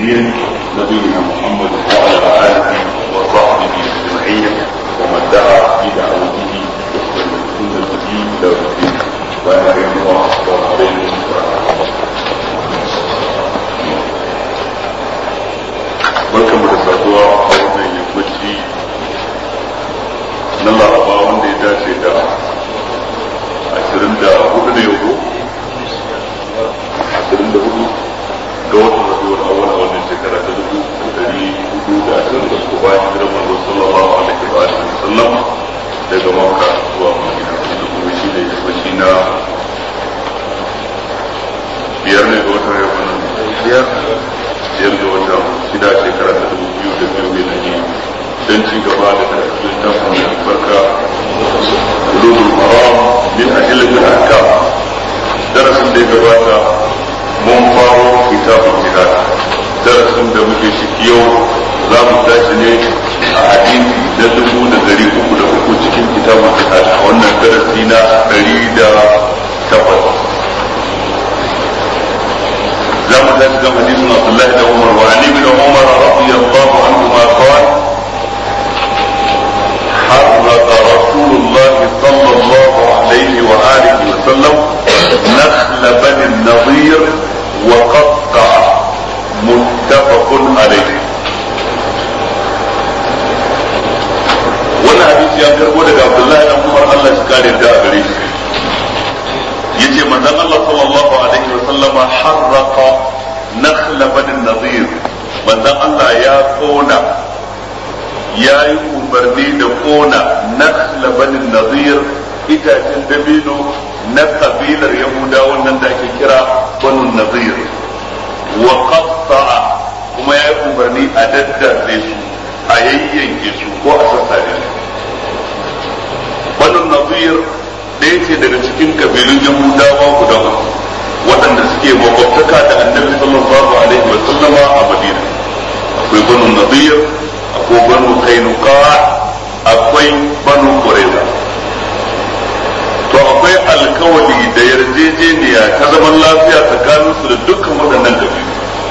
الدين نبينا محمد وعلى آله وصحبه أجمعين ومن دعا بدعوته وسلم سنته إلى يوم الدين وأنا الله السلام عليكم ورحمة الله barkan mu da saduwa a wannan yammaci na laraba wanda ya dace da ashirin da hudu da yau ashirin da hudu ga watan rabiul awwal a wannan shekara ta dubu da dari hudu da ashirin da uku bayan hijirar manzo sallallahu alaihi wa alihi wasallam daga makka zuwa madina da kuma shi ne yammaci na biyar ne ga watan yau biyar biyar ga watan shida shekara ta dubu biyu da biyu milani don ci gaba da karatun littafin mai albarka ulumul maram min adillatil ahkam darasin da ya gabata mun faro kitabun jihad darasin da muke ciki yau za mu tashi ne a hadisi na dubu da dari uku da uku cikin kitabun jihad a wannan darasi na dari da takwas لما تسلم حديث عبد الله بن عمر وعن ابن عمر رضي الله عنهما قال حرق رسول الله صلى الله عليه وآله وسلم نخل بني النضير وقطع متفق عليه wannan hadisi ya karbo daga Abdullahi dan Umar Allah shi kare da gare shi yace manzon Allah sallallahu alaihi wa sallama harraqa nakhla bani nadir manzon Allah ya kona ya yi umarni da kona nakhla bani nadir itacen dabino na kabilar yahudawan nan da ake kira banu nadir wa qatta'a kuma ya yi umarni a daddace su a yayyanke su ko a sassare su banu nadir ɗaya ce daga cikin kabilun yahudawa guda uku waɗanda suke makwabtaka da annabi sallallahu alaihi wa sallama a madina akwai banu nadir akwai banu kainuka akwai banu qurayza to akwai alkawali da yarjejeniya ta zaman lafiya tsakanin su da dukkan waɗannan kabilu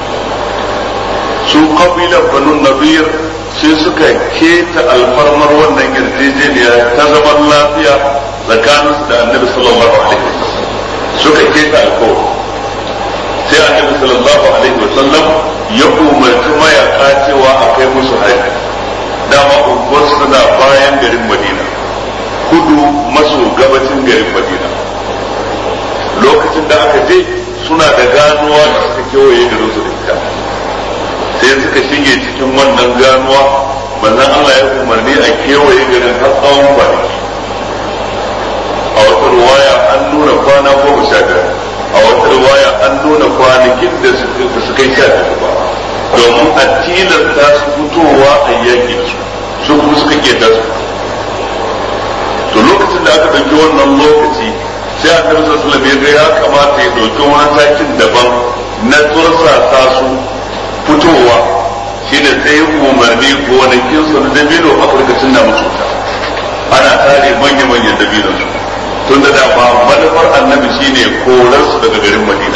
su kabilar banu nadir sai suka keta alfarmar wannan yarjejeniya ta zaman lafiya tsakanin da annabi sallallahu alaihi wasallam suka keta alkawari sai annabi sallallahu alaihi wasallam ya umarci mayaka cewa a kai musu haji dama unguwar suna bayan garin madina kudu maso gabacin garin madina lokacin da aka je suna da ganuwa da suka kewaye garin su da ita sai suka shige cikin wannan ganuwa manzon Allah ya umarni a kewaye garin har tsawon kwanaki a wata ruwaya an nuna kwana goma sha biyar a wata ruwaya an nuna kwanakin da su kai sha biyar ba domin a tilasta su fitowa a yakin su su kuma suka keta su to lokacin da aka ɗauki wannan lokaci sai a kan sassalam ya ga ya kamata ya ɗauki wani takin daban na tursasa su fitowa shine sai umarni gonakin su na dabino afirka na musu ana tare manya-manyan dabinon su tun da dama manufar annabi shine korar su daga garin madina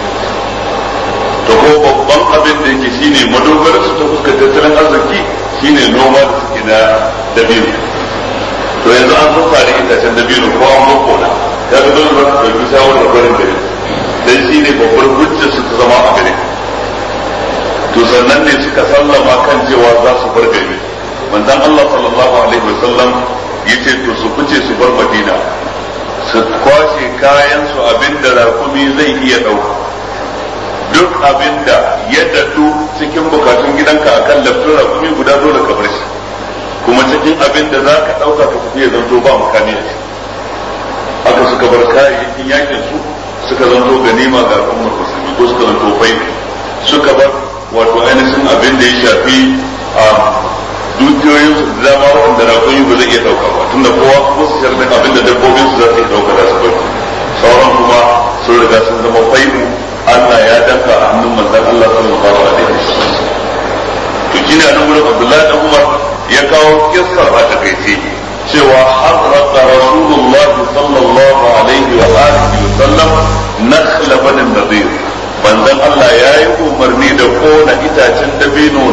to ko babban abin da yake shine madogarar su ta fuskar tattalin arziki shine noma da suke na dabino to yanzu an zo tare itacen dabino ko an boko na ya ga dole za su ɗauki shawarar barin gari dan shine babbar hujjar su ta zama a gari to sannan ne suka sallama kan cewa za su bar gari manzon Allah sallallahu alaihi wasallam yace to su fice su bar madina su kwashe kayan su abinda rakumi zai iya ɗauka duk abinda ya dadu cikin bukatun gidanka akan lafiyar rakumi guda dole ka bar shi kuma cikin abinda za ka ɗauka ka tafi ya zanto ba makami a haka suka bar kayayyakin yakin su suka zanto ganima ga al'ummar musulmi ko suka zanto bai suka bar wato ainihin abin da ya shafi a dukiyoyin su da dama waɗanda rakuni ba zai iya ɗauka ba tunda kowa wasu sharɗin abin da dabbobin su za su iya ɗauka da su bai sauran kuma sun riga sun zama fai'u Allah ya danka a hannun manzon Allah sallallahu alaihi wasallam to kina nan gurin Abdullahi dan Umar ya kawo kissa a takaice cewa harraqa Rasulullah sallallahu alaihi wa alihi wa sallam nakhla bani nadir manzon Allah ya yi umarni da kona itace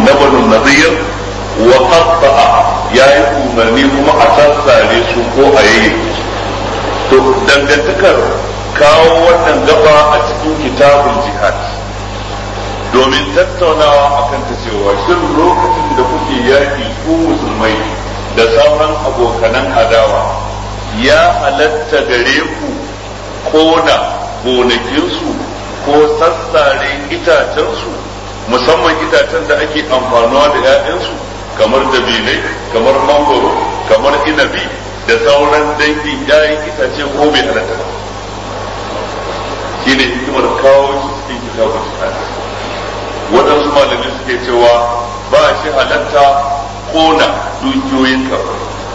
na banu nadir wa qatta'a yayi umarni kuma a sassare su ko a yayi to dangantakar kawo wannan gaba a cikin kitabul jihad domin tattaunawa akan ta cewa shin lokacin da kuke yaki ku musulmai da sauran abokanan adawa ya halatta gare ku kona gonakinsu ko sassare itacensu musamman itacen da ake amfanuwa da 'ya'yansu kamar dabinai kamar mangoro kamar inabi da sauran dangin 'ya'yan itace ko bai halatta ba shi ne hikimar kawo shi cikin kitabun jihad waɗansu malamai suke cewa ba shi halatta kona dukiyoyin ka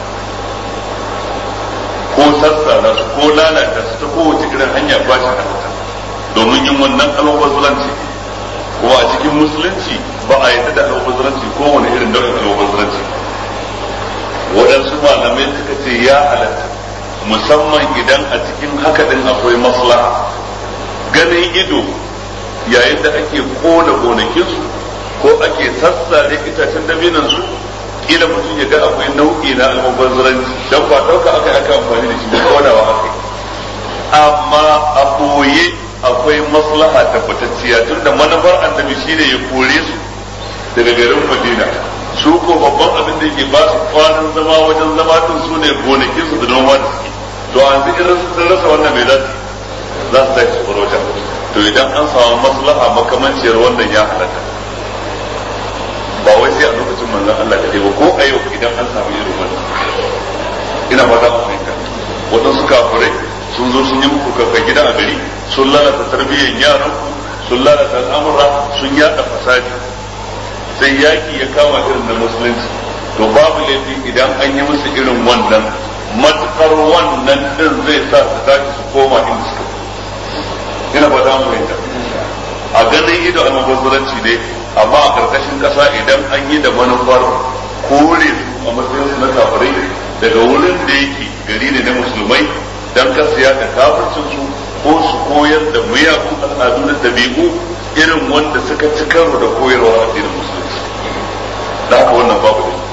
ko sassana su ko lalata su ta kowace irin hanya ba shi halatta domin yin wannan almubazzaranci ko a cikin musulunci ba a yadda da almubazzaranci ko wani irin nau'in almubazzaranci waɗansu malamai suka ce ya halatta musamman idan a cikin haka din akwai maslaha ganin ido yayin da ake kona gonakinsu ko ake sassare itacen dabinansu kila mutum ya ga akwai nau'i na almubazzaranci don ba ɗauka aka aka amfani da shi ba kodawa aka yi amma a ɓoye akwai maslaha tabbatacciya tun da manufar annabi shine ya kore su daga garin madina su ko babban abin da yake ba su kwanan zama wajen zama tun su ne gonakin su da noma da suke to an zai irin sun rasa wannan mai zasu za su tashi su wajen to idan an samu maslaha makamanciyar wannan ya halatta ba wai sai a lokacin manzon Allah ka ba ko a yau idan an samu irin wannan ina fata ku fahimta waɗansu kafirai sun zo sun yi muku kaka gida a gari sun lalata tarbiyyar yaran sun lalata al'amura sun yada fasadi sai yaki ya kama irin da musulunci to babu laifi idan an yi musu irin wannan matukar wannan din zai sa su tashi su koma inda suka ina ba za mu fahimta a ganin ido almubazzaranci ne amma a karkashin kasa idan an yi da manufar kore su a matsayin su na kafirai daga wurin da yake gari ne na musulmai dan kasiya da kafircin su ko su koyar da miyagun al'adu da dabi'u irin wanda suka ci karo da koyarwa addinin musulunci da haka wannan babu ne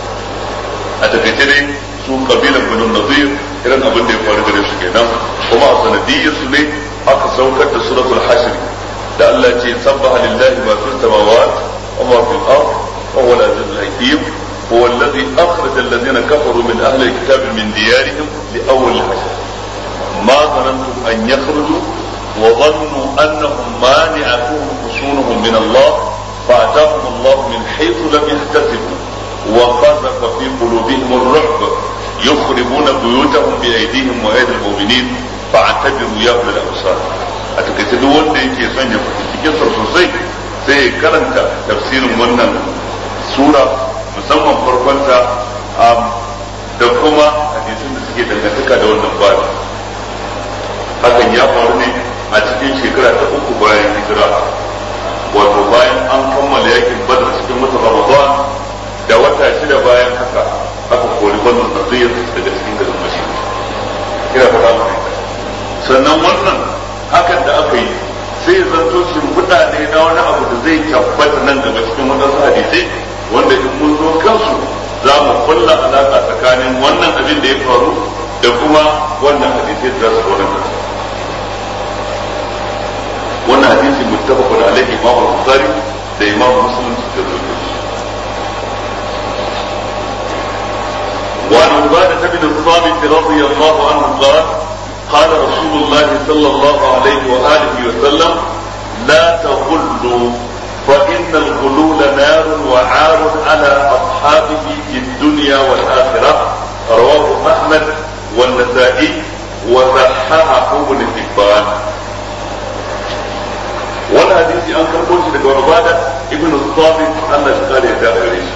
a takaice dai su kabilan banu nazir irin abin da ya faru gare su kenan kuma a sanadiyyar su ne aka saukar da suratul hashr da Allah ce sabbaha lillahi ma fis samawati wa ma fil ard wa huwa al-aziz al-hakim هو الذي أخرج الذين كفروا من أهل الكتاب من ديارهم لأول الحشر ما ظننتم أن يخرجوا وظنوا أنهم مانعتهم حصونهم من الله فأتاهم الله من حيث لم يحتسبوا وقذف في قلوبهم الرعب يخربون بيوتهم بأيديهم وأيدي المؤمنين فاعتبروا يا أولي الأبصار أتكتب duk wanda yake son ya fahimci kisar sosai sai ya karanta tafsirin wannan sura musamman farkonta da kuma hadisin da suke dangantaka da wannan babi hakan ya faru ne a cikin shekara ta uku bayan hijira wato bayan an kammala yakin badar cikin wata ramadan da wata shida bayan haka aka kori wannan nazir daga cikin garin madina ina fata mai sannan wannan hakan da aka yi sai zanto shimfiɗa ne na wani abu da zai tabbata nan gaba cikin wadansu hadisai wanda in mun zo kansu za mu kulla alaƙa tsakanin wannan abin da ya faru da kuma wannan hadisai da za su faru wannan hadisi muttafaqun alaihi imam al-bukhari da imam muslim suka rubuta وعن عبادة بن الصامت رضي الله عنه قال قال رسول الله صلى الله عليه وآله وسلم لا تغلوا فإن الغلول نار وعار على أصحابه في الدنيا والآخرة رواه أحمد والنسائي وصححه ابن حبان wani hadisi an karɓo shi daga Ubada ibn Sabit Allah shi kare da gare shi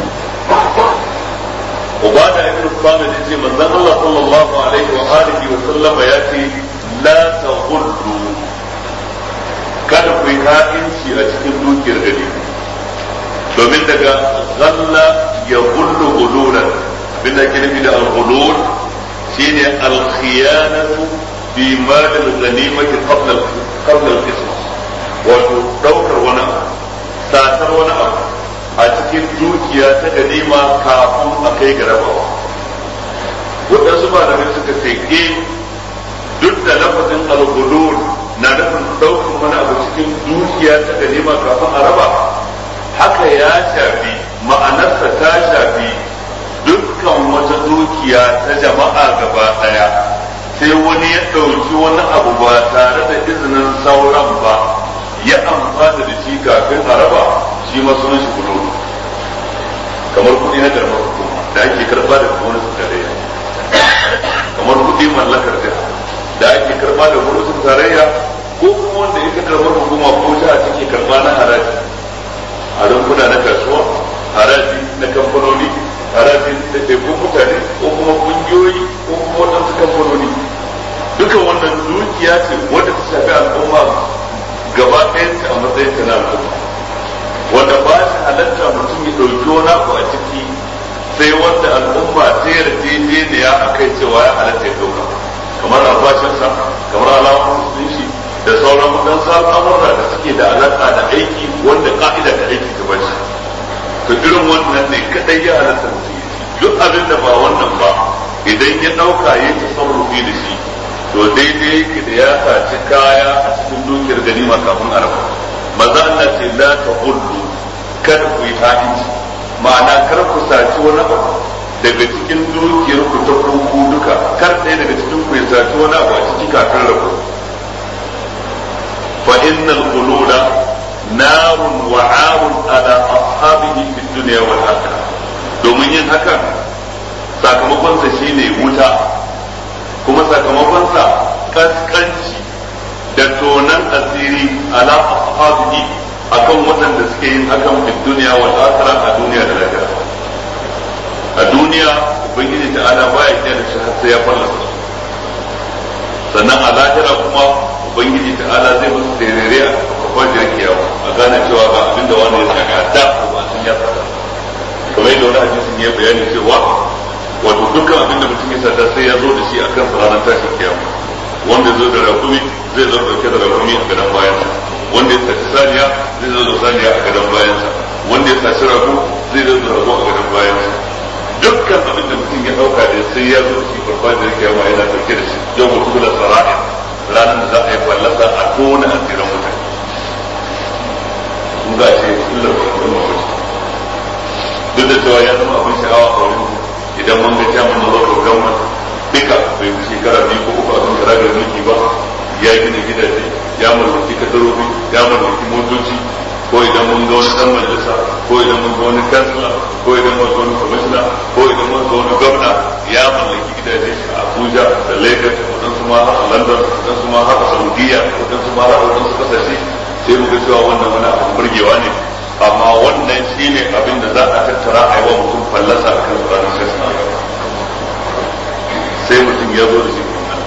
Ubada ibn Sabit yace manzon Allah sallallahu alaihi wa alihi wa sallama yace la taghullu kada ku yi ha'inci a cikin dukiyar gari domin daga zalla ya gullu gululan bin da ke nufi da al-gulul shine al-khiyanatu bi mal al-ghanimati qabla qabla al-qism wato daukar wani abu satar wani abu a dukiya ta ganima kafin a kai ga rabawa waɗansu malamai suka ce eh duk da lafazin al-gulul na nufin ɗaukar wani abu cikin dukiya ta ganima kafin a raba haka ya shafi ma'anarsa ta shafi dukkan wata dukiya ta jama'a gaba ɗaya sai wani ya ɗauki wani abu ba tare da izinin sauran ba ya amfana da shi kafin a raba shi ma sunan shi gulul kamar kuɗi na garmar hukuma da ake karɓa da gwamnatin tarayya kamar kuɗi mallakar jiha da ake karɓa da gwamnatin tarayya ko kuma wanda ita karɓar hukuma ko jiha take karɓa na haraji a rumfuna na kasuwa haraji na kamfanoni haraji da ɗaiɗaikun mutane ko kuma ƙungiyoyi ko kuma waɗansu kamfanoni duka wannan dukiya ce wadda ta shafi al'umma gaba ɗayanta a matsayin ta na al'umma wanda ba shi halatta mutum ya ɗauki wani abu a ciki sai wanda al'umma ta yarjejeniya a kai cewa ya halatta ya ɗauka kamar albashinsa kamar alamar musulunci da sauran waɗansu al'amurra da suke da alaƙa da aiki wanda ka'ida da aiki ta bashi to irin wannan ne kadai ya halatta mutum duk abin da ba wannan ba idan ya ɗauka ya yi tasarrufi da shi to daidai yake da ya saci kaya a cikin dukiyar ganima kafin araba maza Allah ce la ta hullu kada ku yi ha'inci ma'ana kar ku saci wani abu daga cikin dukiyar ku ta kuku duka kar ɗaya daga cikin ku ya saci wani abu a ciki kafin rabu fa innal qulula narun wa arun ala ashabihi fid dunya wal akhirah domin yin hakan sakamakon sa shine wuta kuma sakamakon sa kaskanci da tonan asiri ala ashabihi akan waɗanda suke yin hakan fid dunya wal akhirah a duniya da lahira a duniya ubangiji ta ala baya kiyaye da shi har sai ya fallasa sannan a lahira kuma ubangiji ta ala zai musu terere a kwakwajiyar kiyawa a gane cewa ga abin da wani ya saka da ko ba sun ya saka kamar yadda wani hadisin ya bayani cewa wato dukkan abin da mutum ya saka sai ya zo da shi akan ranar tashin kiyama wanda zo da rakumi zai zo dauke da rakumi a gadon bayansa wanda ya saci saniya zai zo da saniya a gadon bayansa wanda ya saci rago zai zo da rago a gadon bayansa dukkan abin da mutum ya dauka da sai ya zo da shi farfajiyar kiyama yana dauke da shi yau mutum da sara'a ranar da za a yi fallasa a tona asirin mutane kun ga ce illar wannan mawaci duk da cewa ya zama abin sha'awa a wurin idan mun ga jamin na local government duka bai fi shekara biyu ko uku abin kara da mulki ba ya gina gidaje ya mallaki kadarobi ya mallaki motoci ko idan mun ga wani dan majalisa ko idan mun ga wani kansila ko idan mun ga wani kwamishina ko idan mun ga wani gwamna ya mallaki gidaje a Abuja da Lagos wadansu ma har a London wadansu ma har a Saudiya wadansu ma har a wadansu kasashe sai mu ga cewa wannan wani abin burgewa ne amma wannan shine abin da za a tattara a yi wa mutum fallasa a kan ranar sassa sai mutum ya zo da shi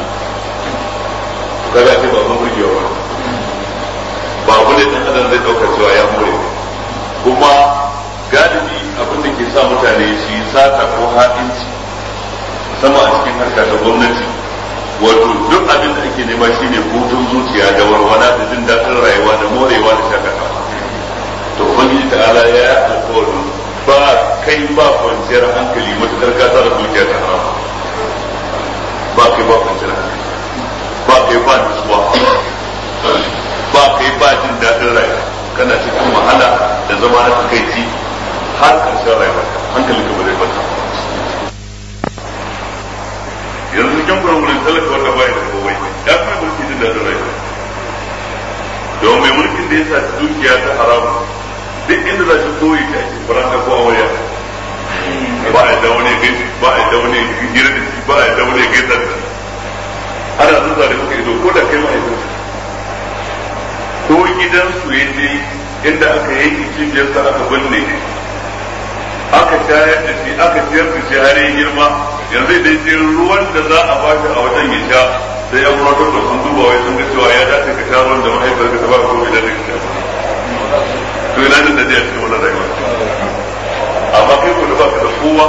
kaga ce ba abin burgewa ba ba abu ne dan adam zai dauka cewa ya more kuma galibi abin da ke sa mutane su yi sata ko haɗinci sama a cikin harka ta gwamnati wato duk abin da ake nema shine hutun zuciya da warwala da jin daɗin rayuwa da morewa da shakatawa to ubangiji ta'ala ya yi alkawarin ba kai ba kwanciyar hankali matukar ka tsara dukiya ta haram ba kai ba kwanciyar hankali ba kai ba nutsuwa ba kai ba jin daɗin rayuwa kana cikin wahala da zama na takaici har ƙarshen rayuwa hankali ka ba zai kwanta yanzu cikin gurin talaka wanda baya da kowai ya fi mai mulki jin daɗin rayuwa domin mai mulkin da ya sa dukiya ta haramu duk inda za shi koyi ta ake faranta ko awaya ba a da wani gaisi ba a da wani hira da shi ba a da wani gaisa da shi ana zuwa da kuka ido ko da kai ma'aikata ko gidan su ya je inda aka yanki cibiyarsa aka binne aka shayar da shi aka ciyar da shi har yi girma yanzu idan ce ruwan da za a ba shi a wajen ya sha sai ya kuma tabbata sun duba wai sun ga cewa ya dace ka sha ruwan da mahaifar ka ta ba ko bai dace ka sha to ina jin daɗi a cikin wannan rayuwa amma kai ko da ba ka da kowa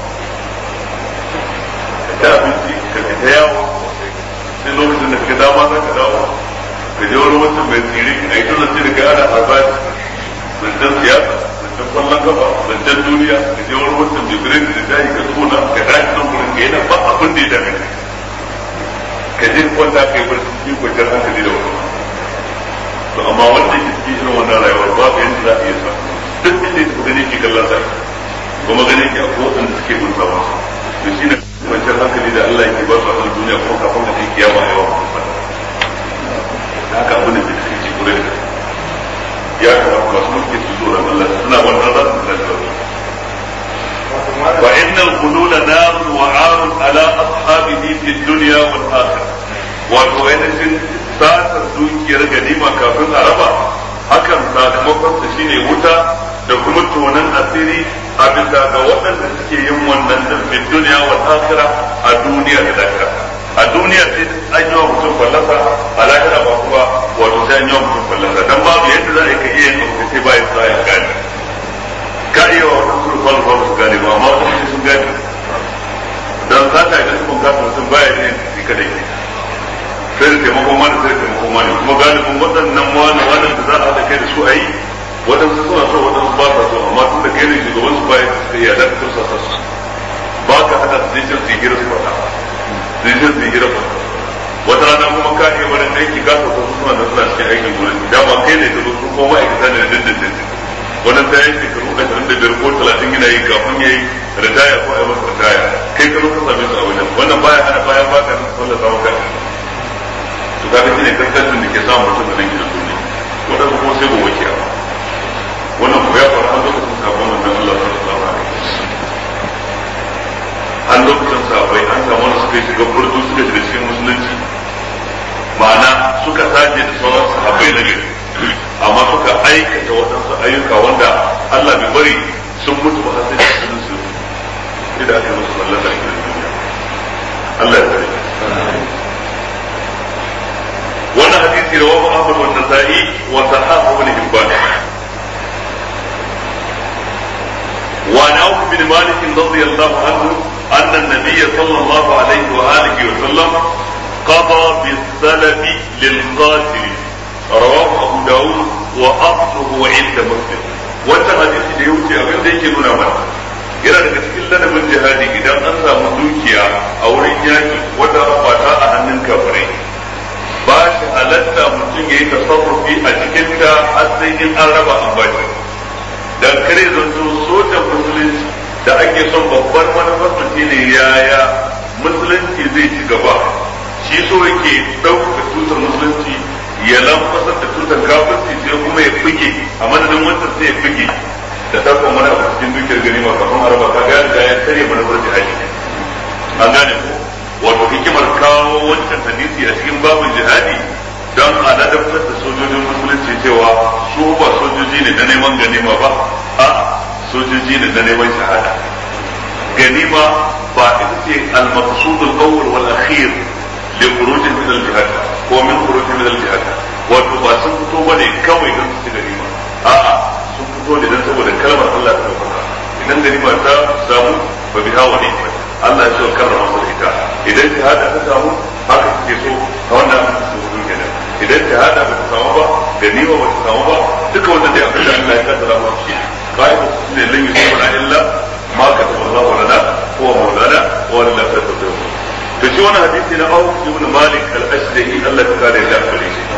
ka ta abinci ka fita yawo sai lokacin da ka dama za ka dawo ka je wani wancan mai tsiri a yi tun ce da kai ana harbaci zancen siyasa zancen kwallon kafa zancen duniya ka je wani wancan jibirin da ta yi ka tona ka tashi nan gurin ka yana ba abin da ya dame ka ka je kwanta ka yi barci cikin kwanciyar hankali da wani to amma wanda ke cikin irin wannan rayuwar babu yadda za a iya sa duk inda ya tafi gani ke kallon sa kuma gani ke akwai waɗanda suke bin sa masa to shine kwanciyar hankali da Allah yake ba su a duniya kuma kafin da take kiyama yawa haka abin da ke cikin gurin da ya kamata masu mulki su tsoron Allah suna wannan za su zai وإن الخلود نار وعار على أصحابه في الدنيا والآخرة wato ainihin satar dukiyar ganima kafin a raba hakan sakamakon sa shine wuta da kuma tonan asiri a bisa ga waɗanda suke yin wannan din duniya wal akhirah a duniya da lahira a duniya sai an yi wa mutum fallasa a lahira ba kuma wato sai an yi wa mutum fallasa dan babu yadda za a yi ka iya yin abu sai bayan sa ya gane ka iya wa wasu surfan ba su gane ba amma wasu sun gane dan sata da su kun kasa mutum baya yin shi kadai sai da taimakon wani sai da taimakon wani kuma galibin waɗannan wani wani da za a haɗa kai da su a yi waɗansu suna so waɗansu ba sa so amma tun da kai ne shugaban su baya su iya da su sa su ba ka haɗa su zai su hira su faɗa zai su hira faɗa wata rana kuma ka iya wani aiki ka sauka su suna da suna cikin aikin gurin dama kai ne ka zo su kuma ma'aikata ne da dindindin wannan ta yi shekaru ashirin da biyar ko talatin yana yi kafin ya yi ritaya ko a yi masa ritaya kai ka zo ka same su a wajen wannan baya hana bayan baka wallasa maka to kaga shine kankancin da ke samun mutum da nan gidan duniya wadanda kuma sai gobe kiyama wannan ko ya faru an lokacin sabon manzon Allah sallallahu alaihi an lokacin sabai an samu wanda suka shiga burdu suka shiga cikin musulunci ma'ana suka saje da sauran sahabbai na gari amma suka aikata waɗansu ayyuka wanda Allah bai bari sun mutu ba sai da sunan su idan aka yi musu mallaka a gidan duniya Allah ya tsare wannan hadisi rawahu Ahmad wa Nasa'i wa sahahu ibn Hibban وعن عوف بن مالك رضي الله عنه أن النبي صلى الله عليه وآله وسلم قضى بالسلب للقاتل رواه أبو داود وأصله عند مسلم wata hadisi da ya wuce abin da yake nuna mana yana daga cikin ladabin jihadi idan an samu dukiya a wurin yaki wata rabata a hannun kafirai ba shi halatta mutum ya yi tasarrufi a cikin ta har sai in an raba an ba shi dan kare zanto sojan musulunci da ake son babbar manufar mutum ne yaya musulunci zai ci gaba shi so yake ɗaukaka tutar musulunci ya lamfasar da tutar kafirci sai kuma ya fige a madadin wancan sai ya fige da takon wani abu cikin dukiyar gani ma kafin araba ka ga da ya tare manufar jihadi an gane ko wato hikimar kawo wancan hadisi a cikin babin jihadi don a ladabtar da sojojin musulunci cewa su ba sojoji ne na neman ganima ba a sojoji ne na neman shahada ganima ba ita ce al-maqsud al-awwal wal akhir li khuruj min al-jihad ko min khuruj min al-jihad wato ba sun fito bane kawai don su ci ganima a'a sun fito ne don saboda kalmar Allah ta dauka idan ganima ta samu ba bi hawa ne Allah ya ce karrama su ita idan shahada ta samu haka suke so a wannan su kenan idan shahada ba ta samu ba ganima ba ta samu ba duka wannan da abin da Allah ya kaddara mu shi qaida ne lan yusibana illa ma kataba Allah lana huwa maulana wa la tadru to shi wannan hadisi na Auf ibn Malik al-Ashja'i Allah ya kare da gare shi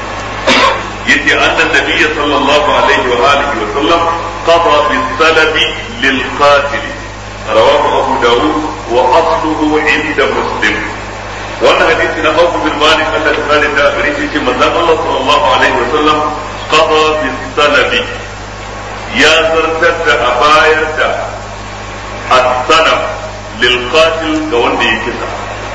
yace annan nabiy sallallahu alaihi wa alihi wa sallam qada bis salabi lil qatil rawahu Abu Dawud wa asluhu inda Muslim wannan hadisi na Abu bin Malik Allah ta kare da gare shi manzon Allah sallallahu alaihi wa sallam qada bis salabi ya zartar da a bayar da as-sanam lil qatil ga wanda ya kisa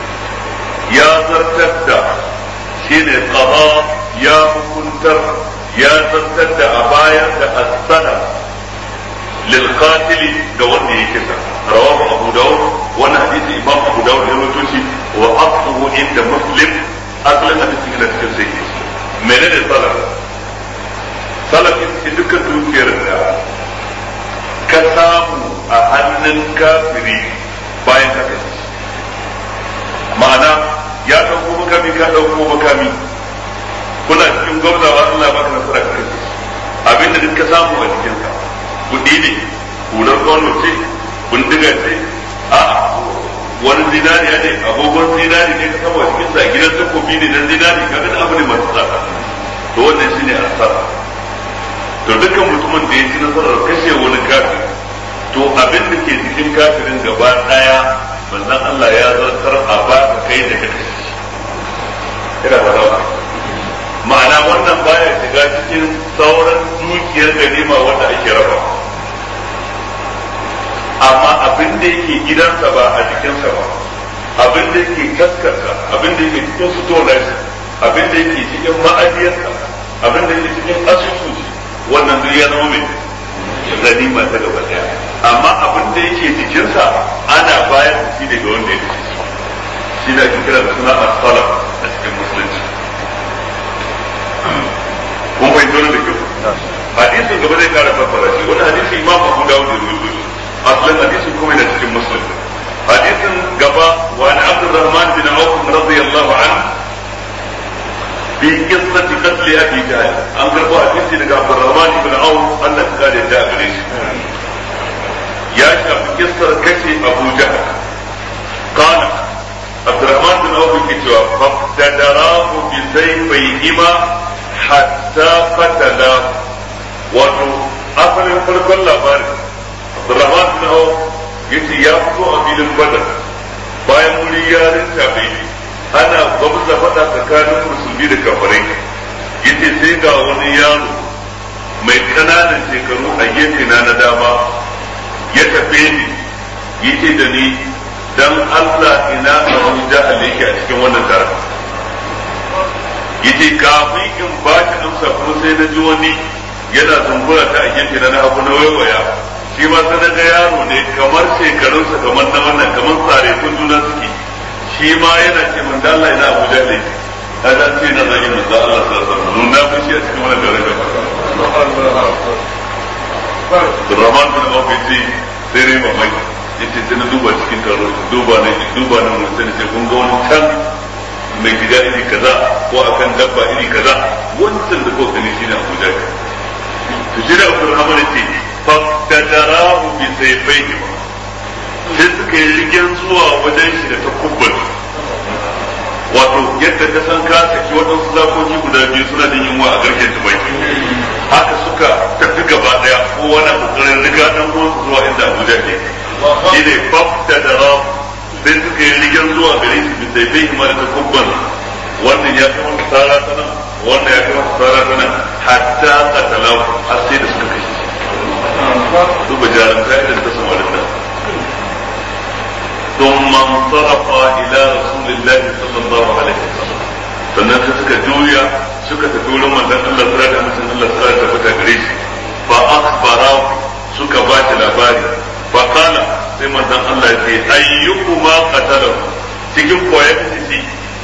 ya zartar da shine qada ya hukuntar ya zartar da a bayar da as-sanam lil qatil ga wanda ya kisa rawahu Abu Dawud wannan hadisi Imam Abu Dawud ya rawaito shi wa asluhu inda Muslim asalin hadisi ne cikin sai menene salaf salaf ita dukkan dukiyar da ka samu a hannun kafiri bayan ka kashe ma'ana ya ɗauko makami ka ɗauko makami kuna cikin gwamnawa Allah baka nasara ka kashe abinda duk ka samu a cikinsa kuɗi ne hular kwano ce bindiga ce a wani zinariya ne agogon zinari ne ka saba cikin sa gidan takobi ne na zinari ka ga abu ne masu tsada to wannan shine asara to dukkan mutumin da ya ci nasarar kashe wani kafin to abin da ke cikin kafirin gaba daya manzon Allah ya zartar a ba ka kai da kake ina ba za ma'ana wannan baya shiga cikin sauran dukiyar ganima wanda ake raba amma abin da yake gidansa ba a jikinsa ba abin da yake kaskarsa abin da yake cikin sutonarsa abin da yake cikin ma'ajiyarsa abin da yake cikin asusun wannan duk ya zama mai ganima ta gaba daya amma abin da yake jikinsa ana bayar da shi daga wanda ya kashe shi da ake kira da suna asala a cikin musulunci kun fahimci wani da kyau hadisin gaba zai kara fassara shi wani hadisi imam abu dawud da rubutu asalin hadisin kuma yana cikin muslim hadisin gaba wa an abdurrahman bin auf radiyallahu anhu في قصة قتل أبي جهل أنكر حديثي لك عبد الرحمن بن عوف أن قال جاء بليش يا شاب قصة كشي أبو جهل قال عبد الرحمن بن عوف كتوى فاقتدراه بسيفيهما حتى قتلاه wato asalin farkon labarin Abdurrahman bin Auf yace ya fito a filin Badar bayan wuri ya rinta bai ana gwamza faɗa tsakanin musulmi da kafirai yace sai ga wani yaro mai ƙananan shekaru a gefe na na dama ya tafe ni yace da ni dan Allah ina Abu Jahal yake a cikin wannan taron yace kafin in ba shi amsa kuma sai na ji wani yana zumbura ta a gefe na hagu na waiwaya shi ma sai na ga yaro ne kamar shekarunsa kamar na wannan kamar tsare sun juna suke shi ma yana ce mun da Allah ina Abu Jahl a da ce na zagi manzo Allah sallallahu alaihi wasallam nuna fushi a cikin wannan daraja Rahman bin Auf yace sai rai mamaki yace sai na duba cikin taro duba ne duba ne mun sai ce kun ga wani can mai gida iri kaza ko akan dabba iri kaza wancan da kuka gani shine Abu Jahl to shi da Abdurrahman ce fa tadarahu bi sayfayhi sai suka yi rigen zuwa wajen shi da takubban wato yadda ka san ka saki waɗansu zakoki guda biyu suna da yunwa a garken tumaki haka suka tafi gaba daya ko wani kokarin riga dan uwansu zuwa inda Abuja ke shi ne fafta da rab sai suka yi rigen zuwa gare shi bisa bai kuma da takubban wannan ya fi masa tsara ta nan wannan ya fi masa tsara ta nan hatta katalau har sai da suka kashe shi duba jarumta irin ta samarin nan ثم انصرف الى رسول الله صلى الله عليه وسلم sannan sai suka juya suka tafi wurin manzon Allah sura da mutum Allah sura da fita gare shi fa akhbara suka ba shi labari fa qala sai manzon Allah ya ce ayyukuma qatala cikin koyi titi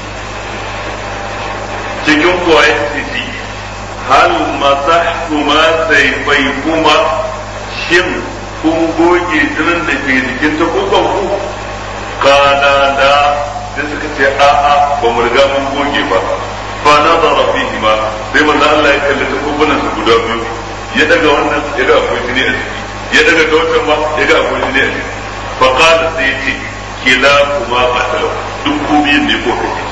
cikin koyi titi hal masahtuma sayfaykuma shin kun goge jinin da ke jikin takukan ku kana da sai suka ce a'a ba mu riga mun goge ba fa nazara fihi ma sai manzo Allah ya kalli takubunan su guda biyu ya daga wannan ya ga akwai jini a ciki ya daga ta wancan ma ya ga akwai jini a ciki fa qala sai ya ce kila kuma qatala duk ku biyun ne ko kake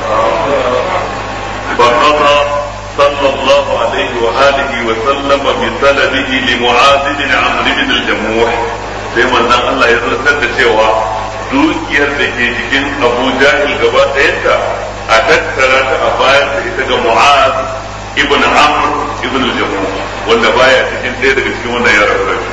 fa qada صلى الله عليه وآله وسلم بسلبه لمعاذ بن عمرو بن الجموح sai manzon Allah ya zartar da cewa dukiyar da ke jikin Abu Jahil gaba ɗayanta a tattara ta a bayar da ita ga Mu'az ibn Amr ibn al-Jamuh wanda baya cikin ɗaya daga cikin wannan yaran rabi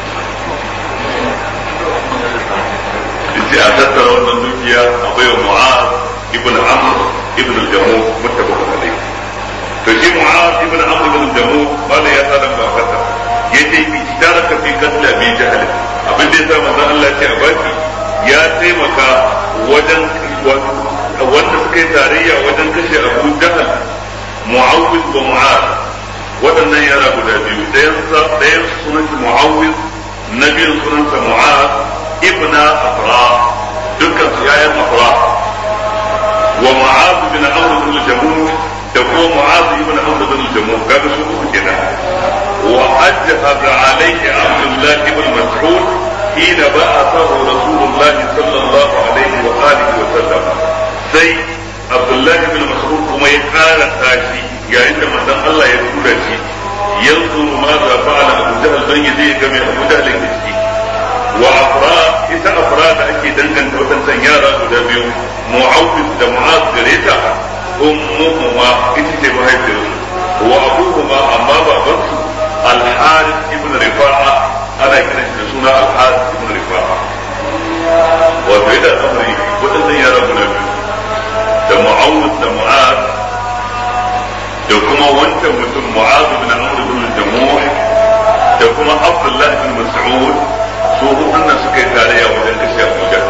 yace a tattara wannan dukiya a baiwa Mu'az ibn Amr ibn al-Jamuh muttafaqun alayh to shi Mu'az ibn Amr ibn al-Jamuh bala ya sa dan ba fata yace ishtaraka fi qatl Abi Jahl abin da yasa manzon Allah ya ce a baki ya taimaka wajen wanda suka yi tarayya wajen kashe Abu Jahl Mu'awwiz wa Mu'az waɗannan yara guda biyu ɗayan ɗayan sunansa Mu'awwiz na biyun sunansa Mu'az ibna Afra dukkan su yayan Afra wa Mu'az bin Amr bin Jamuh da kuma Mu'az ibn Amr bin Jamuh kaga su uku kenan وأجهز عليه عبد الله بن مسعود حين بعثه رسول الله صلى الله عليه وآله وسلم سي عبد الله بن مسعود كما يقال تاشي يا عند من الله يقول شيء ينظر ماذا فعل أبو جهل بن يزيد كما أبو جهل يزيد وأفراد إذا أفراد أكيد دنجن وتنسى يارا ودابيو معوذ da mu'az gare ta ummuhuma ita ce mahaifiyarsu wa abuhuma amma babansu al-harith ibn rifa'a ana kiran shi da suna al-harith ibn rifa'a wato yadda amri wadannan yara guda biyu da mu'awud da mu'az da kuma wancan mutum mu'az ibn amr ibn jamuh da kuma abdullah ibn mas'ud su hudun suka yi tarayya wajen kashe abuja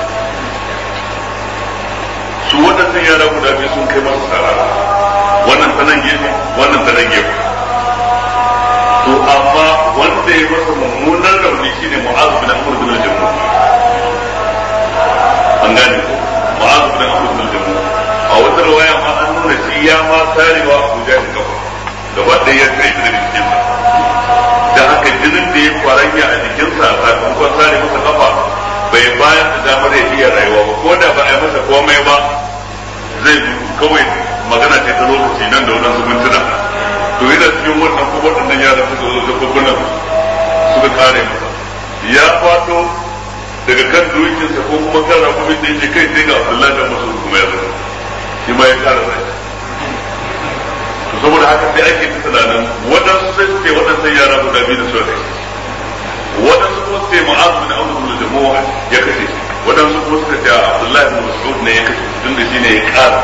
su waɗannan yara guda biyu sun kai masa sara wannan ta nan gefe wannan ta nan gefe to amma wanda ya masa mummunan rauni shine mu'azu bin amr bin al-jammu an gane ko mu'azu bin amr bin al-jammu a wata riwaya ma an nuna shi ya ma sarewa Abu Jahl gaba gaba ɗaya ya tsaye da jikin sa da haka jinin da ya kwaranya a jikinsa sakamakon sare masa kafa bai bayar da damar ya iya rayuwa ba ko da ba a yi masa komai ba zai kawai magana ce ta lokaci nan da wadansu mintuna to yana cikin wannan ko waɗannan yaran suka zo da kokunan suka kare masa ya fato daga kan dokinsa ko kuma kan rakumin da yake kai sai ga Abdullahi da Mas'ud kuma ya zo shi ma ya kare rai to saboda haka sai ake ta tunanin waɗansu sai suke waɗansu yara guda biyu da suka kai waɗansu kuma sai Mu'adh bin Amr bin Jamuh ya kashe waɗansu kuma suka ce Abdullahi bin Mas'ud ne ya kashe tun da shine ya kara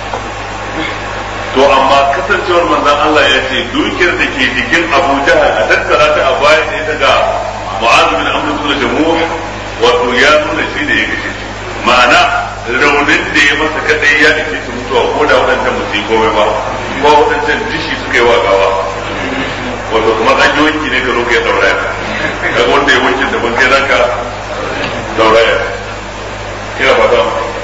to amma kasancewar manzon Allah ya ce dukiyar da ke jikin Abu Jahal a tattara ta a baya da ita ga Mu'adh bin Amr bin Jamuh wato ya nuna shi da ya kashe ma'ana raunin da ya masa kadai ya ake su mutuwa ko da waɗancan ba su yi komai ba ko waɗancan dishi suka yi wa gawa wato kamar an yi wanki ne ka zo ka yi dauraya kaga wanda ya wankin da ban kai zaka dauraya ina fata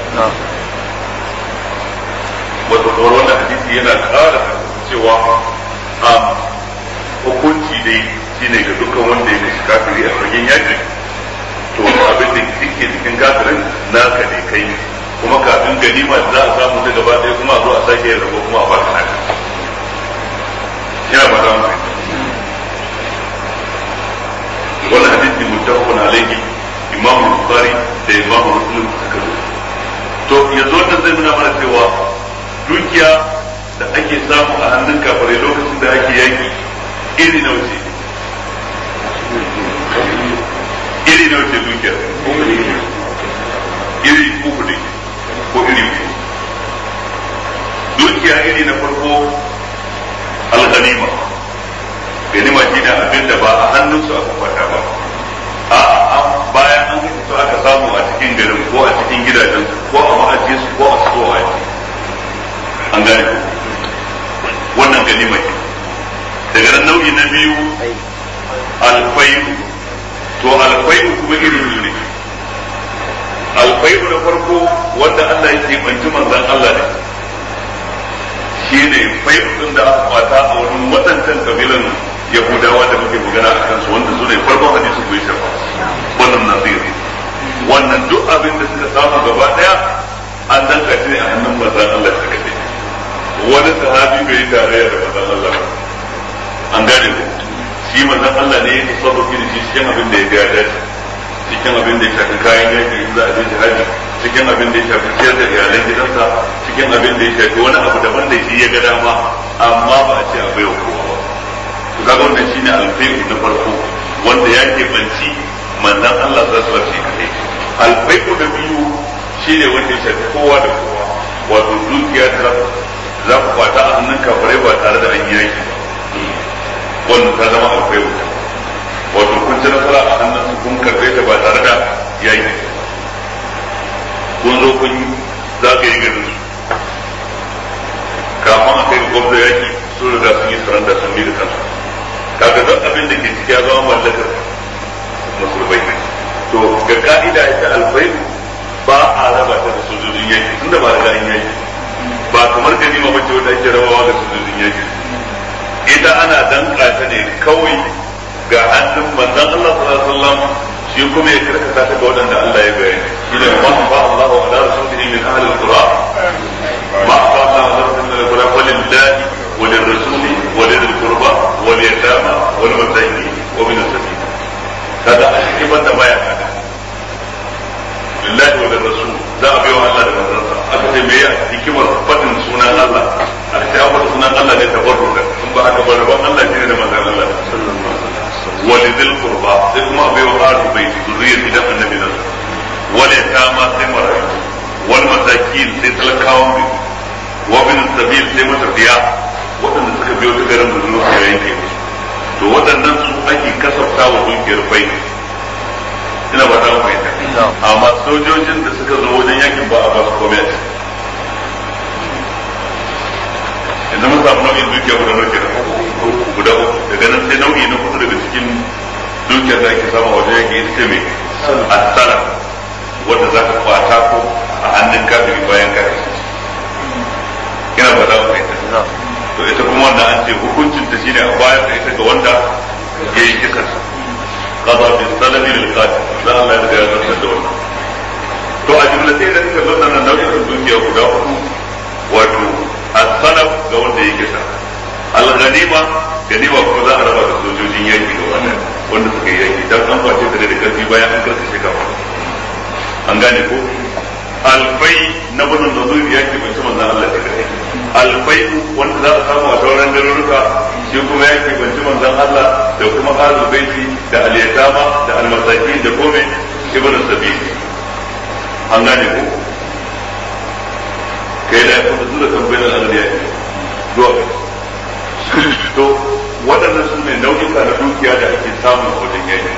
wato kamar wannan hadisi yana ƙara cewa a hukunci dai shine ga dukkan wanda ya kashi kafiri a fagen yaki to abin da ke cikin kafirin naka ne kai kuma kafin ganima za a samu ta gaba ɗaya kuma a zo a sake yin rabo kuma a ba ta haka ina fata mu wannan hadisi muttafaqun alayhi imam bukhari da imam muslim suka zo to yanzu wannan zai nuna mana cewa dukiya da ake samu a hannun kafare lokacin da ake yaki iri na wuce iri na wuce dukiya iri uku ne ko iri uku dukiya iri na farko al-ghanima ganima shi ne abin da ba a hannunsu aka kwata ba a bayan an kashe su aka samu a cikin garin ko a cikin gidajen ko a ma'ajiye su ko a so a ji an gane wannan ganima ce daga nan nau'i na biyu alfayu to alfayu kuma iri biyu ne alfayu na farko wanda Allah ya banci manzan Allah ne shi ne fayu din da aka kwata a wurin waɗancan kabilan yahudawa da muke magana a kansu wanda su ne farkon hadisi ko shafa wannan naziri wannan duk abin da suka samu gaba daya an danka shi ne a hannun manzan Allah ta kace wani sahabi bai yi tarayya da manzan Allah an gane ku shi manzan Allah ne ya tasarrufi da shi cikin abin da ya ga dace cikin abin da ya shafi kayan yaki in za a je jihadi cikin abin da ya shafi ciyar da iyalan gidansa cikin abin da ya shafi wani abu daban da shi ya ga dama amma ba a ce a baiwa kowa ba to kaga wannan shine alfai'u na farko wanda ya ke banci manzan Allah za su rashi kadai alfai'u na biyu shine wanda ya shafi kowa da kowa wato dukiya ta za ku kwata a hannun kafirai ba tare da an yi yaki ba wannan ta zama alfai'u wato kun ci nasara a hannun su kun karbe ta ba tare da yaki kun zo kun zagaye garin su kafin a kai gwamna yaki sun riga sun yi saranda sun yi da kansu kaga duk abin da ke ciki ya zama mallakar musulmai ne to ga ka'ida ita alfai ba a raba ta da sojojin yaki tunda ba riga an yaki ba kamar ganima bace wanda ake rabawa da sojojin yaki ita ana danka ta ne kawai ga hannun manzon Allah sallallahu alaihi wasallam shi kuma ya karkata ta ga waɗanda Allah ya bayani shi ne ma fa Allahu ala rasulihi min ahli al-qura ma fa Allahu ala rasulihi min ahli al-qura walillahi وللرسول ولذي القربى واليتامى والمساكين ومن السبيل هذا أشكي بند ما يحدث lillahi wa rasul za a biyo Allah da manzansa aka ce me ya hikimar fadin sunan Allah aka ce an sunan Allah ne tabarruka in ba haka ba rabon Allah shine da manzan Allah wa lidil qurba sai kuma a biyo ahlu baiti zuriyar gidan annabi nan wal yatama sai marayu wal masakin sai talakawan bi wa bin sabil sai matafiya waɗanda suka biyo ta garin da zuwa ya yanke to waɗannan su ake kasafta wa dukiyar bai ina ba ta mai amma sojojin da suka zo wajen yakin ba a ba su komai yanzu mun samu nau'in dukiya guda nau'i guda uku daga nan sai nau'i na kudu daga cikin dukiyar da ake samu wajen yaki ita ce mai asara wanda za ka kwata ko a hannun kafiri bayan kafiri ina ba ta mai to ita kuma wannan an ce hukuncin ta shine a bayar da ita ga wanda ya yi kisan qada bi salami lil qatil dan Allah ya riga ya zartar da wannan to a jumla sai da suka zanna nan nau'in dukiya guda uku wato as-salaf ga wanda ya kisa al-ghanima ganima kuma za a raba da sojojin yaki ga wannan wanda suka yi yaki dan an kwace ta da karfi bayan an karkashe gaba an gane ko alfai na wannan da zuwa yaki bai ci manzon Allah ta kai alfai wanda za a samu a sauran garuruka shi kuma yaki bai ci manzon Allah da kuma ahlul baiti da al-yatama da al-masakin da kome ibn sabil an gane ko kai da kuma zuwa kan bayan al-yaki zuwa to waɗannan su ne nau'ika na dukiya da ake samu a wajen yaki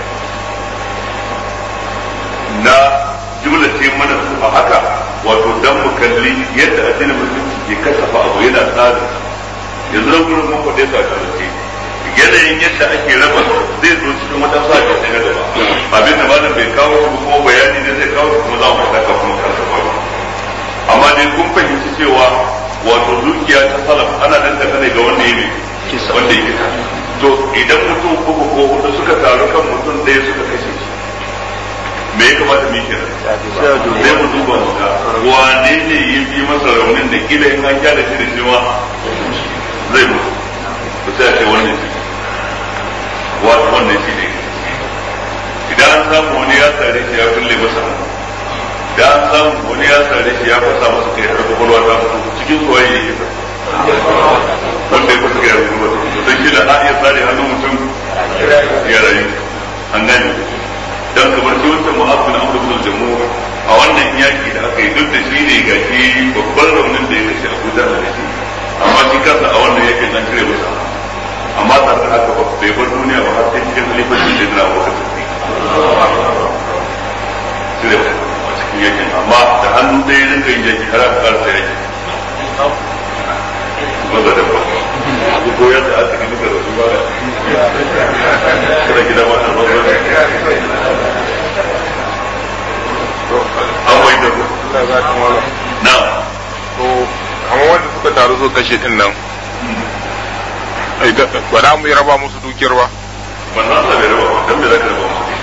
na jumla ce mana su a haka wato dan mu kalli yadda addinin musulunci ke kasafa abu yana tsari yanzu nan gurin mun faɗe su a karance yanayin yadda ake raba zai zo cikin wata sake sai na gaba abin da malam bai kawo shi ko bayani ne zai kawo kuma za mu saka kuma kasafa amma dai kun fahimci cewa wato dukiya ta salaf ana danganta ne ga wanda ya ne wanda ya kisa to idan mutum uku ko hudu suka taru kan mutum ɗaya suka kashe shi me ya kamata mu yi kenan sai mu duba mu ga wane ne ya fi masa raunin da kila in an gyara shi da shi ma zai mutu ku sai a ce wannan shi wato wannan shi ne idan an samu wani ya sare shi ya kulle masa hannu da an samu wani ya sare shi ya fasa masa kai har kwakwalwa ta fito cikin soyayya ya kisa wanda ya fasa kai har kwakwalwa ta fito don shi da a iya sare hannun mutum ya rayu an gane dan kamar shi wancan mu'azzin bin amr bin jamhur a wannan yaki da aka yi duk da shi ne ga shi babban raunin da ya kashe Abu Jahl da shi amma shi kansa a wannan yakin an cire masa amma tare da haka ba bai bar duniya ba har sai cikin halifacin da na Abu Bakar cire a cikin yakin amma da hannu ɗaya rinka yin yaki har aka karasa yaki maza da ba ko yadda aka gani da rasu ba kada gida ma an maza an wai da ku Allah za ka mala. na To, kamar wanda suka taru so kashe din nan. Ai, ga- ba za mu yi raba musu dukiyar ba. wannan Allah bai raba ba dan me zaka raba musu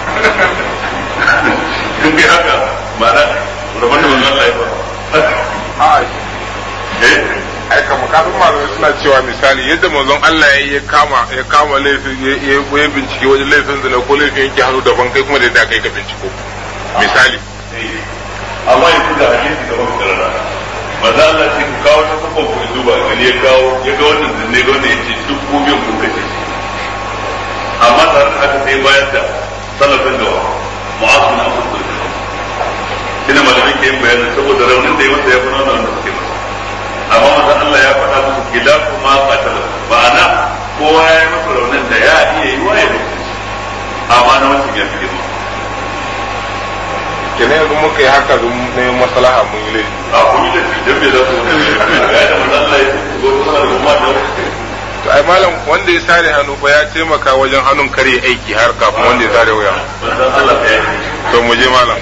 kun bi haka ma'ana rabon da wannan Allah ya ba A eh ai kamar kafin malamai suna cewa misali yadda manzon Allah ya ya kama ya kama laifin ya ya ya bincike wajen laifin zina ko laifin yake hannu daban kai kuma da yadda kai ka binciko. Misali. amma yanzu da hadisi da muka karanta maza Allah sai ku kawo ta kafa ku duba gani ya kawo ya ga wannan zinne ga wannan yace duk ku biyan ku kace shi amma tare da haka sai bayar da salafin da mu'azu na abu da ina malamin ke yin bayanin saboda raunin da ya masa ya fi nuna wanda suke masa amma maza Allah ya faɗa musu kilafu ma qatala ma'ana kowa ya yi masa raunin da ya iya yi wa ya mutu amma na wancan ya fi girma Kenan yanzu muka yi haka don neman maslaha mun yi laifi. a kuma da dan bai za su ga da manzo Allah ya ce go kuma da kuma da To ai malam wanda ya sare hannu ba ya taimaka wajen hannun kare aiki har kafin wanda ya sare wuya. manzo Allah ya ce To mu je malam.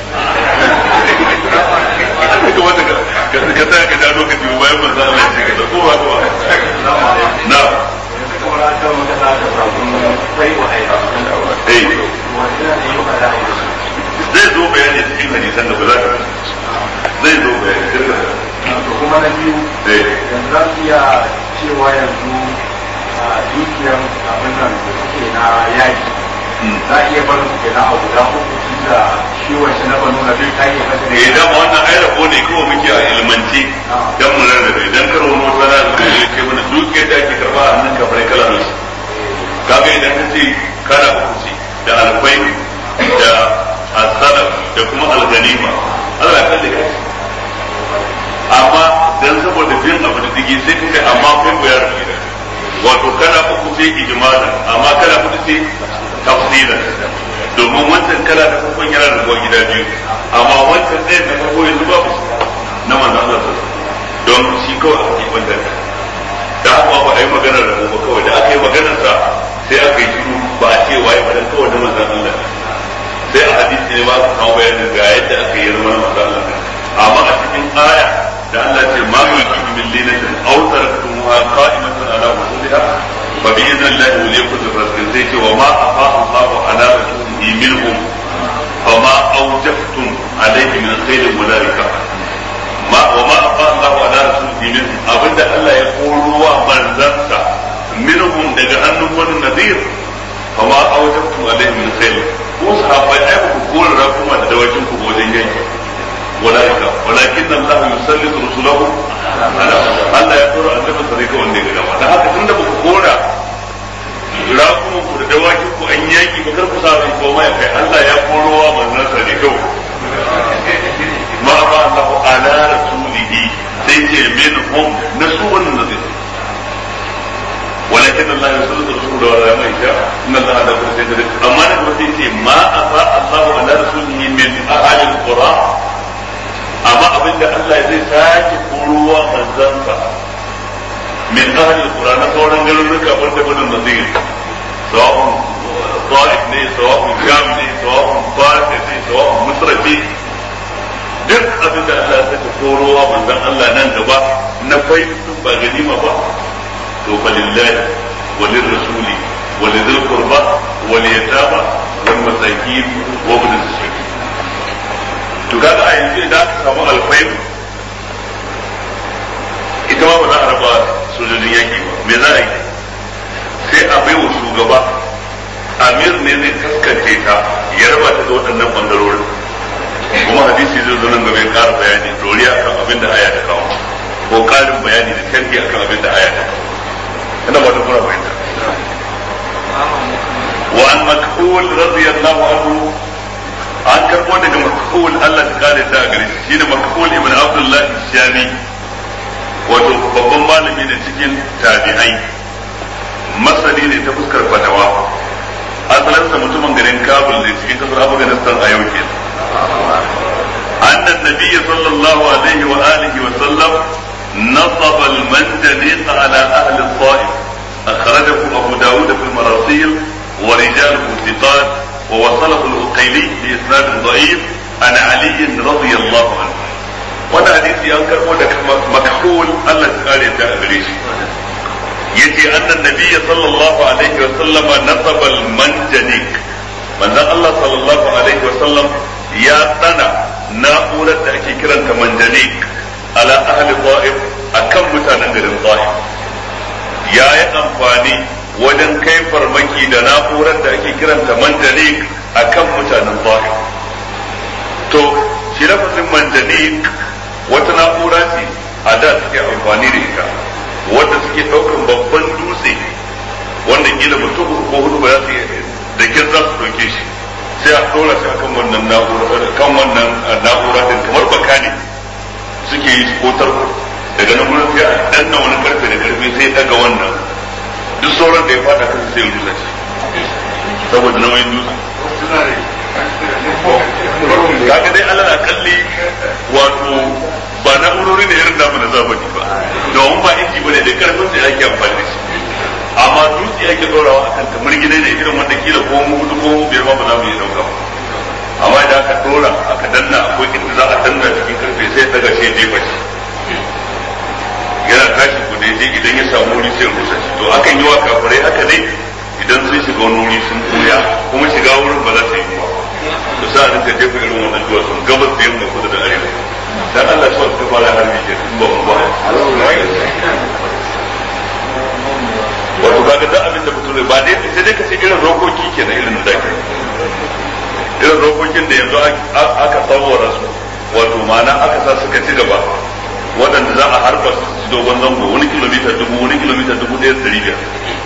ka wanda ka ka ka ta ka da lokaci bayan manzo Allah ya ce ka ko ba ko na kamar an kawo maka za ka samu kai wa aika eh wanda ne yi fara aiki zai zo bayani cikin hadisan da ba za ka zai zo bayani kirka to kuma na biyu eh yanzu za su iya cewa yanzu a dukiyar abin nan da suke na yaki za a iya barin su kenan a guda uku tun da shi wancan na banu na bai ta iya kasa da idan wannan ai rabo ne kawai muke a ilmanci dan mu rarrabe idan kar wani wata rana da ya ce mana dukiyar da ake karba a hannun kafirai kala nasu kaga idan ka ce kana hukunci da alfai da asalam da kuma alganima Allah ya kalle kai amma dan saboda biyan abu da dige sai ka ce amma kai ko ya rubuta gida wato kana uku sai ijmalan amma kana hudu sai tafsilan domin wancan kala da farkon yana da rubuwa gida biyu amma wancan ɗaya da farko yanzu babu na manzo Allah sallallahu don shi kawai aka yi banda da haka ba a yi maganar da ba kawai da aka yi maganar sa sai aka yi shiru ba a ce waye ba dan kawai na manzo Allah sai a hadisi ne ba ka kawo bayanin ga yadda aka yi zama na manzo Allah amma a cikin aya da Allah ce ma yulki min linatin aw taraktumuha qa'imatan ala usuliha fa bi idnillahi wa yakun rizqin sai ce wa ma afa Allahu ala rasulihi minhum فما أوجفتم عليه من خير أولئك ما وما أفاء الله على رسوله منهم أبدا ألا يقولوا ومنزلت منهم دجهن من النذير فما أوجفتم عليه من خير وصحابة أيضا كل ربكم على دواجنكم وجن أولئك ولكن الله يسلط رسله على الله يقول أن نبي طريقة وندي كذا ده هذا كنا بقولا rakunan ku da dawakin ku an yaki ba kar ku sa ran koma ya kai Allah ya korowa manzon sa ne kawai ma ba Allah ala rasulihi sai ce min hum nasu wannan nazir ولكن الله يسلط رسوله ولا ما يشاء ان الله على كل شيء قدير اما نقول سيتي ما افاء الله على رسوله من اهل القرى اما ابن الله زي ساكي قروا منزنسا من اهل القرى نصورا قالوا لك ابن بن النذير سواء طائف ne سواء جام ne سواء فارس ne سواء مصر ne duk abin da Allah ya saka korowa manzon Allah nan gaba na faidin ba ganima ba to fa lillahi wa lirrasuli wa lidhil qurba wa liyatama wal masakin wa ibn as-sabil to kaga a yanzu idan aka samu alfaid ita ma ba za a raba sojojin yaki ba me za a yi sai a bai wa shugaba amir ne zai kaskance ta ya raba ta da waɗannan bangarorin kuma hadisi zai zo nan gaba ya ƙara bayani doriya kan abin da aya ta kawo ko ƙarin bayani da sharhi akan abin da aya ta kawo ina ba ta kuna fahimta wa an makhul radiyallahu anhu an karbo daga makhul Allah ta kare ta gare shi shine makhul ibn Abdullah Shami wato babban malami ne cikin tabi'ai masani ne ta fuskar fatawa asalinsa mutumin garin Kabul ne cikin kasar Afghanistan a yau kenan أن النبي صلى الله عليه وآله وسلم نصب المنجنيق على أهل الطائف أخرجه أبو داود في المراسيل ورجاله ثقات ووصله الأقيلي بإسناد ضعيف عن علي رضي الله عنه وانا حديثي أنكر ودك مكحول الله تعالى تأبريش يجي أن النبي صلى الله عليه وسلم نصب المنجنيق من الله صلى الله عليه وسلم يا سنة ناقولة أكي كرا منجنيق على أهل طائف أكم متانا garin طائف ya yi amfani wajen kai farmaki da na'urar da ake kiranta manjanik a kan mutanen bahi to shi lafazin manjanik wata na'ura ce a da suke amfani da ita wanda suke ɗaukan babban dutse wanda kila mutum ko hudu ba za su da kin za su ɗauke shi sai a ɗora shi akan wannan na'ura kan wannan na'ura din kamar baka ne suke yi ko tarko daga nan gurin sai a danna wani karfe da karfe sai daga wannan duk sauran da ya fada kan sai rusa shi saboda nauyin dutse kaga dai Allah na kalli wato ba na'urori da irin namu na zamani ba domin ba inji bane da karfin sai ake amfani da shi amma dutse ake dorawa akan ta murgine ne irin wanda kila ko mu hudu ko mu biyar ma ba za mu iya dauka ba amma idan aka dora aka danna akwai inda za a danna cikin karfe sai daga shi jefa shi yana tashi ku da ya je idan ya samu wuri sai rusa shi to akan yi wa kafirai haka ne idan sun shiga wani wuri sun buya kuma shiga wurin ba za ta yi ba to sai a rinka jefa irin wannan duwatsun gabas da yamma kudu da arewa dan Allah shi wata fara harbi ke in ba mu ba wato kaga da abin da mutum ba dai sai dai ka ce irin rokoki kenan irin da ke irin rokokin da yanzu aka tsawara su wato ma'ana aka sa suka ci gaba waɗanda za a harba su ci dogon zango wani kilomita dubu wani kilomita dubu ɗaya da biyar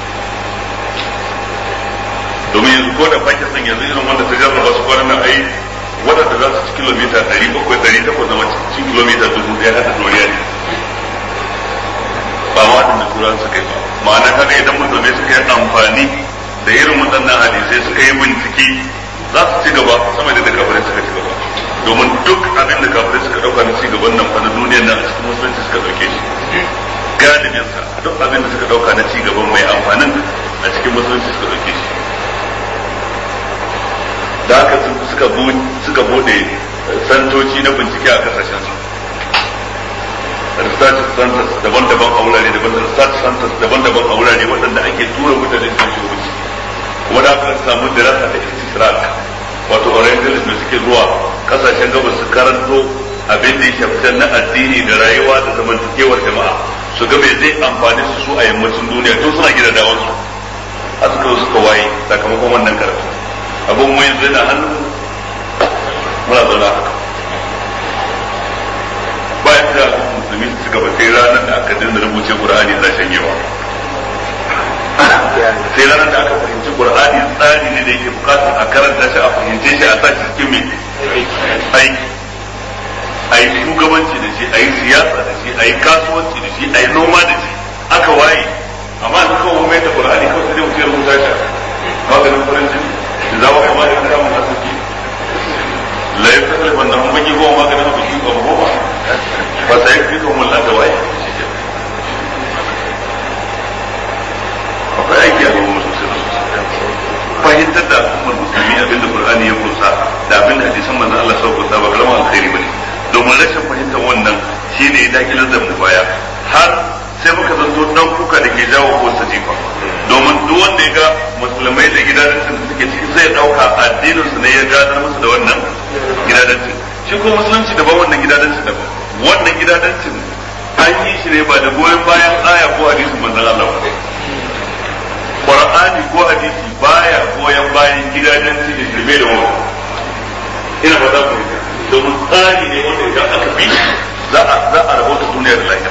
domin yanzu ko da pakistan yanzu irin wanda ta jarraba su kwanan nan ai waɗanda za su ci kilomita ɗari bakwai ɗari takwas zama cikin kilomita dubu ɗaya hada doriya ne ba ma waɗanda turan suka yi ba ma'ana kaga idan musulmai suka yi amfani da irin waɗannan hadisai suka yi bincike za su ci gaba sama da kafirai suka ci gaba domin duk abin da kafirai suka dauka na ci gaban nan fa na duniyar nan a cikin musulunci suka dauke shi galibin sa duk abin da suka dauka na ci gaban mai amfanin a cikin musulunci suka dauke shi da haka suka suka bude santoci na bincike a kasashen su research centers daban-daban a wurare daban-daban research centers daban-daban a wurare waɗanda ake tura mutane su shiga wuce kuma da aka samu dirasa ta istisrak wato orientalism da suke zuwa kasashen gabas su karanto abin da ya shafi na addini da rayuwa da zamantakewar jama'a su ga me zai amfani su su a yammacin duniya tun suna gida da wasu a suka suka waye sakamakon wannan karatu abin mu yanzu yana hannun muna zauna haka bayan da musulmi su gaba sai ranar da aka dinga rubuce qur'ani za shanyewa sai ranar da aka fahimci qur'ani tsari ne da yake bukatar a karanta shi a fahimce shi a sa shi cikin mai aiki a yi shugabanci da shi a yi siyasa da shi a yi kasuwanci da shi a yi noma da shi aka waye amma su kawo mai da qur'ani kawai sai mutum ya rubuta shi maganin farin jini da za mu kama da kan samun asaki la ya kasar wanda mun baki goma maganin baki goma goma ba sai ya fi kuma da waye akwai aiki a gaban sosai fahimtar da al'ummar musulmi abinda qur'ani ya kunsa da abinda hadisan manzon Allah sau kunsa ba karamin alkhairi bane domin rashin fahimtar wannan shine ya dakilar da mu baya har sai muka zanto dan kuka da ke jawo ko jifa domin duk wanda ya ga musulmai da gidanancin da suke ciki zai dauka addinin su ne ya gadar musu da wannan gidanancin shi ko musulunci daban wannan gidanancin daban wannan gidanancin an yi shi ne ba da goyon bayan aya ko hadisin manzon Allah ba Qur'ani ko hadisi baya goyon bayan gidajen cikin shirme da wani ina fata ku domin tsari ne wanda idan aka bi za a za a rabota duniya da lahira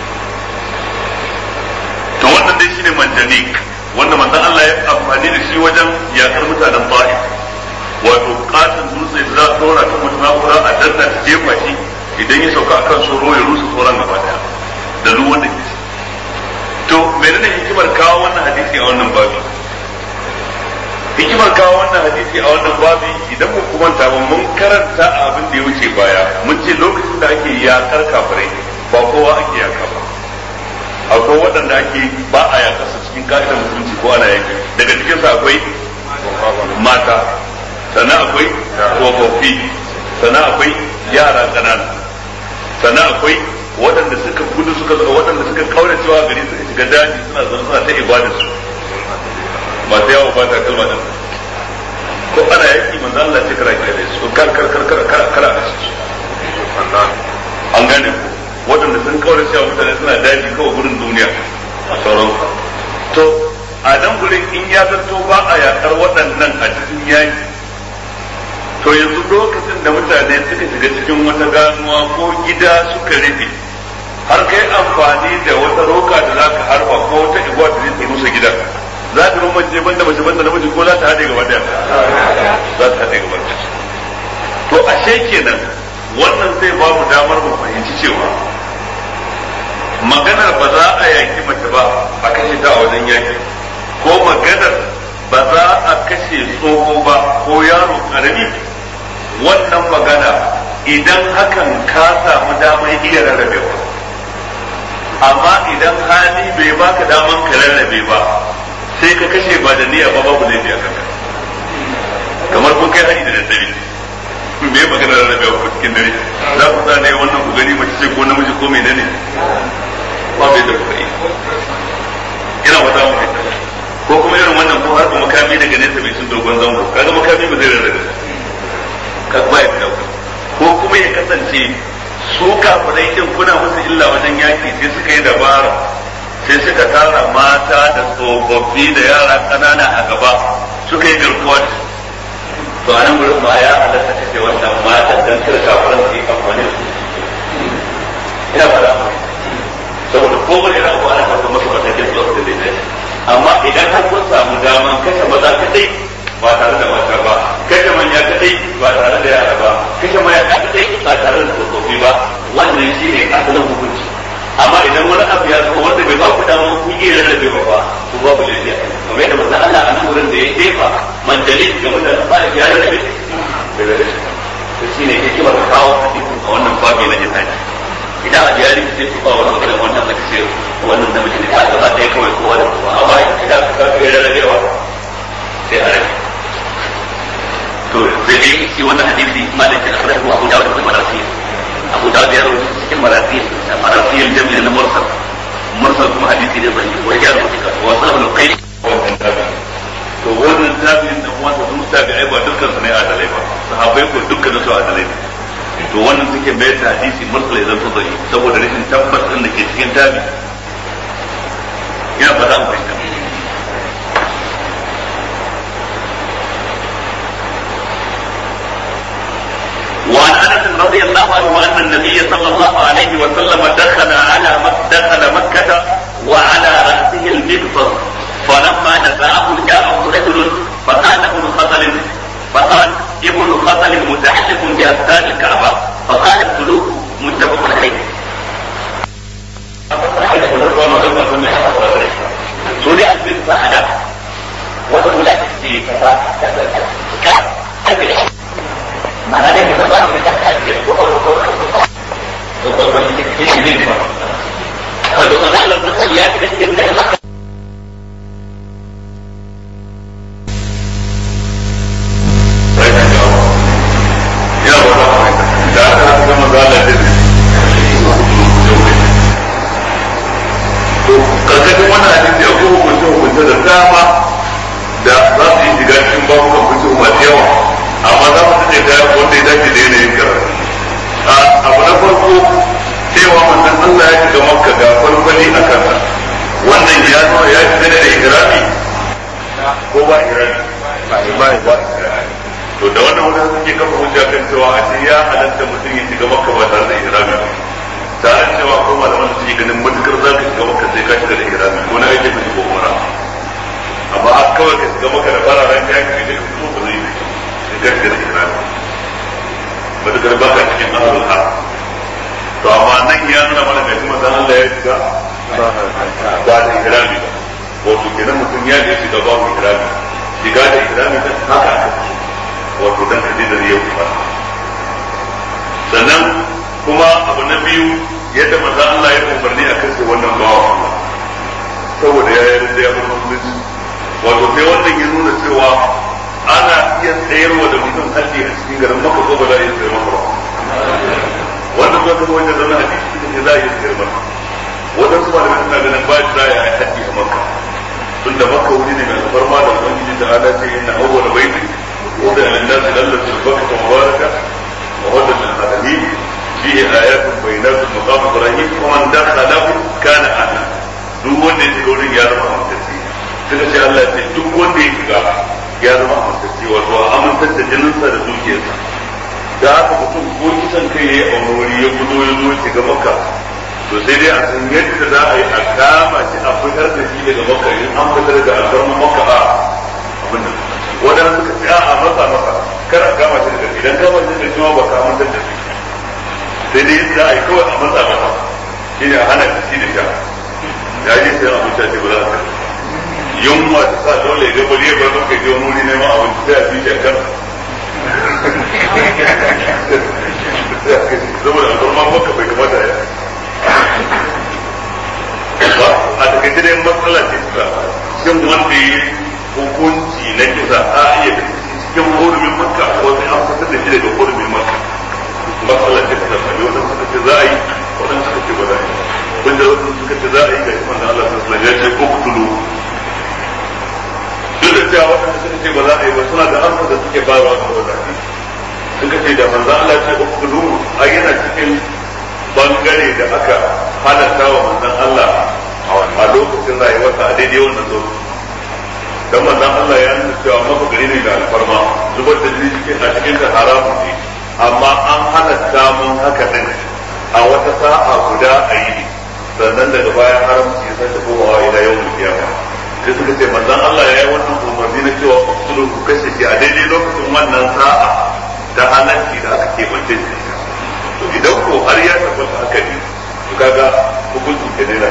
to wannan dai shine manjanik wanda manzon Allah ya amfani da shi wajen yakar mutanen Ta'if wato katin dutse da za a dora kan wata na'ura a danna ta jefa shi idan ya sauka akan soro ya rusa tsoron gaba daya da duk wanda ke to menene hikimar kawo wannan hadisi a wannan babi hikimar kawo wannan hadisi a wannan babi idan mu kuma ta mun karanta a abin da ya wuce baya mun ce lokacin da ake yakar kafirai ba kowa ake yaka ba akwai waɗanda ake ba a yakar su cikin ka'idar musulunci ko ana yaki daga cikin su akwai mata sannan akwai tsofaffi sannan akwai yara ƙanana sannan akwai waɗanda suka gudu suka waɗanda suka kaura cewa gari suka shiga daji suna zama suna ta ibadar su masu yawo ba ta kalma din ko ana yaki manzo Allah ce kara kira su kar kar kar kar kar kar a su an gane ku waɗanda sun kaura cewa mutane suna daji kawai gudun duniya a sauran to a nan gurin in ya zanto ba a yakar waɗannan a cikin yaki to yanzu lokacin da mutane suka shiga cikin wata ganuwa ko gida suka rufe har kai amfani da wata roka da za ka harba ko wata igwa da zai rusa gidan za ta rumance banda mace banda namiji ko za ta haɗe gaba daya za ta haɗe gaba daya to ashe kenan wannan zai ba mu damar mu fahimci cewa maganar ba za a yaki mace ba a kashe ta a wajen yaki ko maganar ba za a kashe tsoho ba ko yaro karami wannan magana idan hakan ka samu damar iya rarrabewa amma idan hali bai baka daman ka rarrabe ba sai ka kashe ba da niyya ba babu laifi a kanka kamar kun kai hari da daddare me magana rarrabewa ko cikin dare za ku sa ne wannan ku gani mace ce ko namiji ko menene ba bai da kuka yi ina wata mu ko kuma irin wannan ko har makami daga nesa mai cin dogon zango kaga makami ba zai rarrabe ka ba ya fita ko kuma ya kasance su kafirai din kuna musu illa wajen yaki sai suka yi dabara sai suka tara mata da tsofaffi da yara ƙanana a gaba suka yi garkuwa da to a nan gurin ma ya halatta kace wannan matan dan kar kafiran su yi amfani da su ina fara saboda kowane yana ko ana fata masa matakin su da zai amma idan har kun samu daman kashe maza kadai ba tare da mata ba kashe manya kadai ba tare da yara ba kashe maya kadai ba tare da tsofaffi ba wannan shi ne asalin hukunci amma idan wani abu ya zo wanda bai ba ku dama ku yi rarrabe ba ba ku babu lafiya kamar yadda manzon Allah a nan wurin da ya jefa mandalin game da ba ya rarrabe bai rarrabe to shine hikimar kawo hadisin a wannan babi na jihadi idan a jihadi sai ku kawo wannan wannan da kace wannan da mutum ka gaba ɗaya kawai ko wani amma idan ka ga rarrabewa sai a rarrabe to sai dai shi wannan hadisi malik da akhrajahu Abu Dawud da Marasil Abu Dawud ya rawaito cikin Marasil da Marasil jami'in na mursal mursal kuma hadisi ne zai wa ya rawaito wa sallallahu alaihi wannan tabi'in to wannan tabi'in da wanda sun tabi'ai ba dukkan su ne adalai ba sahabbai ko dukkan su adalai ne to wannan suke mai da hadisi mursal idan to zai saboda rashin tabbas din da ke cikin tabi ina fata mu fahimta وعن انس رضي الله عنه ان النبي صلى الله عليه وسلم دخل على دخل مكه وعلى راسه المغفر فلما نزعه جاءه رجل فقال ابن خطل فقال ابن خطل متعلق بأذكار الكعبة فقال اقتلوه متفق عليه سوري البيت بعد وتقول لك معناه ده بقى من karkashin wannan hadisi akwai hukunce hukunce da dama da za su yi shiga cikin babukan fice masu yawa amma za mu tace ta wanda ya dace da yanayin karatu abu na farko cewa manzon Allah ya shiga makka ga farfali a kansa wannan ya zo ya shiga da ihrami ko ba ihrami ba ba to da wannan wanda suke kafa hujja kan cewa a ce ya halatta mutum ya shiga makka ba tare da ihrami ba tare da cewa akwai malaman da suke ganin matukar za ka shiga maka sai ka shiga da ihrami ko na aikin ko umara amma har kawai ka shiga maka da fararen ya ka shiga ka fito ba zai yi sai ka shiga da ihrami matukar ba ka cikin ahlul har to amma nan ya nuna mana mai kuma zan Allah ya shiga ba da ihrami ba wato kenan mutum ya je shiga babu ihrami shiga da ihrami ta haka aka wato dan ka je da yau ba sannan kuma abu na biyu yadda maza Allah ya umarni a kashe wannan bawa saboda ya yi da ya bar musulunci wato sai wannan ya nuna cewa ana iya tsayarwa da mutum haddi a cikin garin maka ko ba za a iya tsayar maka ba wannan zuwa kuma wajen zama hadisi cikin ne za a iya tsayar maka waɗansu malamai suna ganin ba za a yi haddi a maka tunda maka wuri ne mai alfarma da ubangiji da ala ce inna awwala baiti wanda lin-nas lallatu bakka mubaraka wa hudan lil-alamin فيه آيات بينات مقام إبراهيم ومن دخله كان آمنا duk wanda ya shiga wurin ya zama amintacce suka ce Allah ce duk wanda ya shiga ya zama amintacce wato a amintar da jininsa da dukiyarsa da haka mutum ko kisan kai ya yi a wuri ya gudo ya zo shiga maka to sai dai a san yadda za a yi a kama shi a fitar da shi daga maka in an fitar da alfarma maka a abin da wadanda suka ce a masa masa kar a kama shi daga idan kama shi da shi ba ka amintar da shi sai dai za a yi kawai a matsa masa shi ne a hana shi da sha ya ji sai a mutu ce ba za a yunwa ta sa dole ga bari ba zo kai wani wuri neman abinci sai a fi shi a kan saboda alfarma maka bai kamata ya ba a takaice dai matsala ce ta shin wanda yi hukunci na kisa a iya cikin hurumin makka ko sai an fitar da shi daga hurumin makka matsala ce ta sami wadanda suka ce za a yi wadanda suka ce ba za a yi wanda wadanda suka ce za a yi ga iman da Allah bayarwa ga mazaje suka ce da manzo Allah ce ukulu ai yana cikin bangare da aka halatta wa manzon Allah a lokacin rayuwarsa a daidai wannan lokaci dan manzon Allah ya nuna cewa maka gari ne da alfarma zubar da jini cikin a cikin ta haramun ne amma an halatta mun haka din a wata sa'a guda a yi sannan daga bayan haramci ya sake komawa ila yawmul kiyama sai suka ce manzon Allah ya yi wannan umarni na cewa kusuru ku kashe shi a daidai lokacin wannan sa'a da halarci da aka keɓance shi to idan ko har ya tabbata haka ne to kaga hukuncin ke ne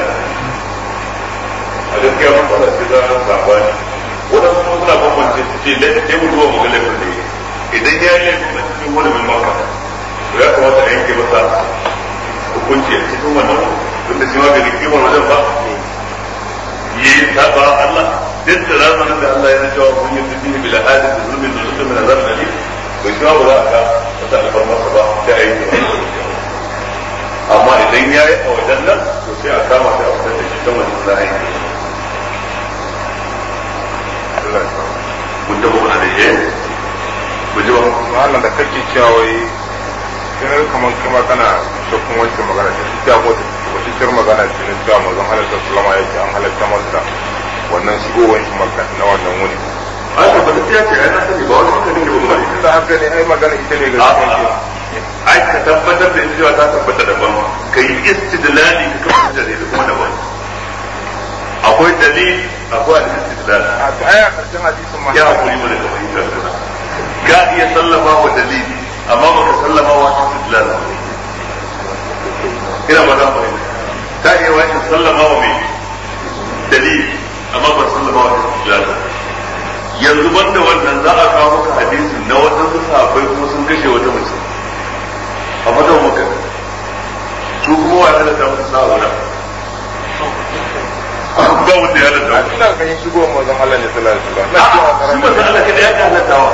a gaskiya mun fara sai za a sabani wadansu kuma suna bambance su ce da sai mu duba magana laifin da idan ya yi laifin a cikin wani mai maka to ya kamata a yanke masa hukunci a cikin wannan tun da shi ma bai kimar wajen ba yi saba Allah duk da ranar da Allah ya cewa mun yi fihi bil hadith zulmin da zulmin min azab alim bai shi ba za a ga wata alfarmarsa ba sai a yi amma idan ya yi a wajen nan to sai a kama sai a fitar da shi ta wani za a yi mun da kuma da yi mu ji ba wannan da kake cewa wai kirar kamar kuma kana shakkun wancan magana ta shi ta mota wata shir magana ce na cewa mazan halatta sulama ya ce an halatta masa wannan shigowar shi makka na wannan wuni ai ba ta ce ai na sani ba wani mutane ne ba tun da haka ne ai magana ita ne ga cikin ai ka tabbatar da cewa ta tabbata daban ka yi istidlali ka kafa dalili da kuma daban akwai dalil akwai al-istidlal a to ai a karshen hadisin ma ya hakuri mana da fahimtar sana ka iya sallama wa dalili amma baka sallama wa istidlal ina ba za fahimta ta iya wa in sallama wa mai dalili amma ba sallama wa istidlal yanzu banda wannan za a kawo maka hadisin na wadansu sahabbai kuma sun kashe wata mace a fatan maka su kuma wa halatta musu sa'a wuta ba wanda ya halatta a ina ganin shigowar mazan Allah ne sallallahu alaihi wasallam na a'a cewa shi karanta manzon Allah kada ya halattawa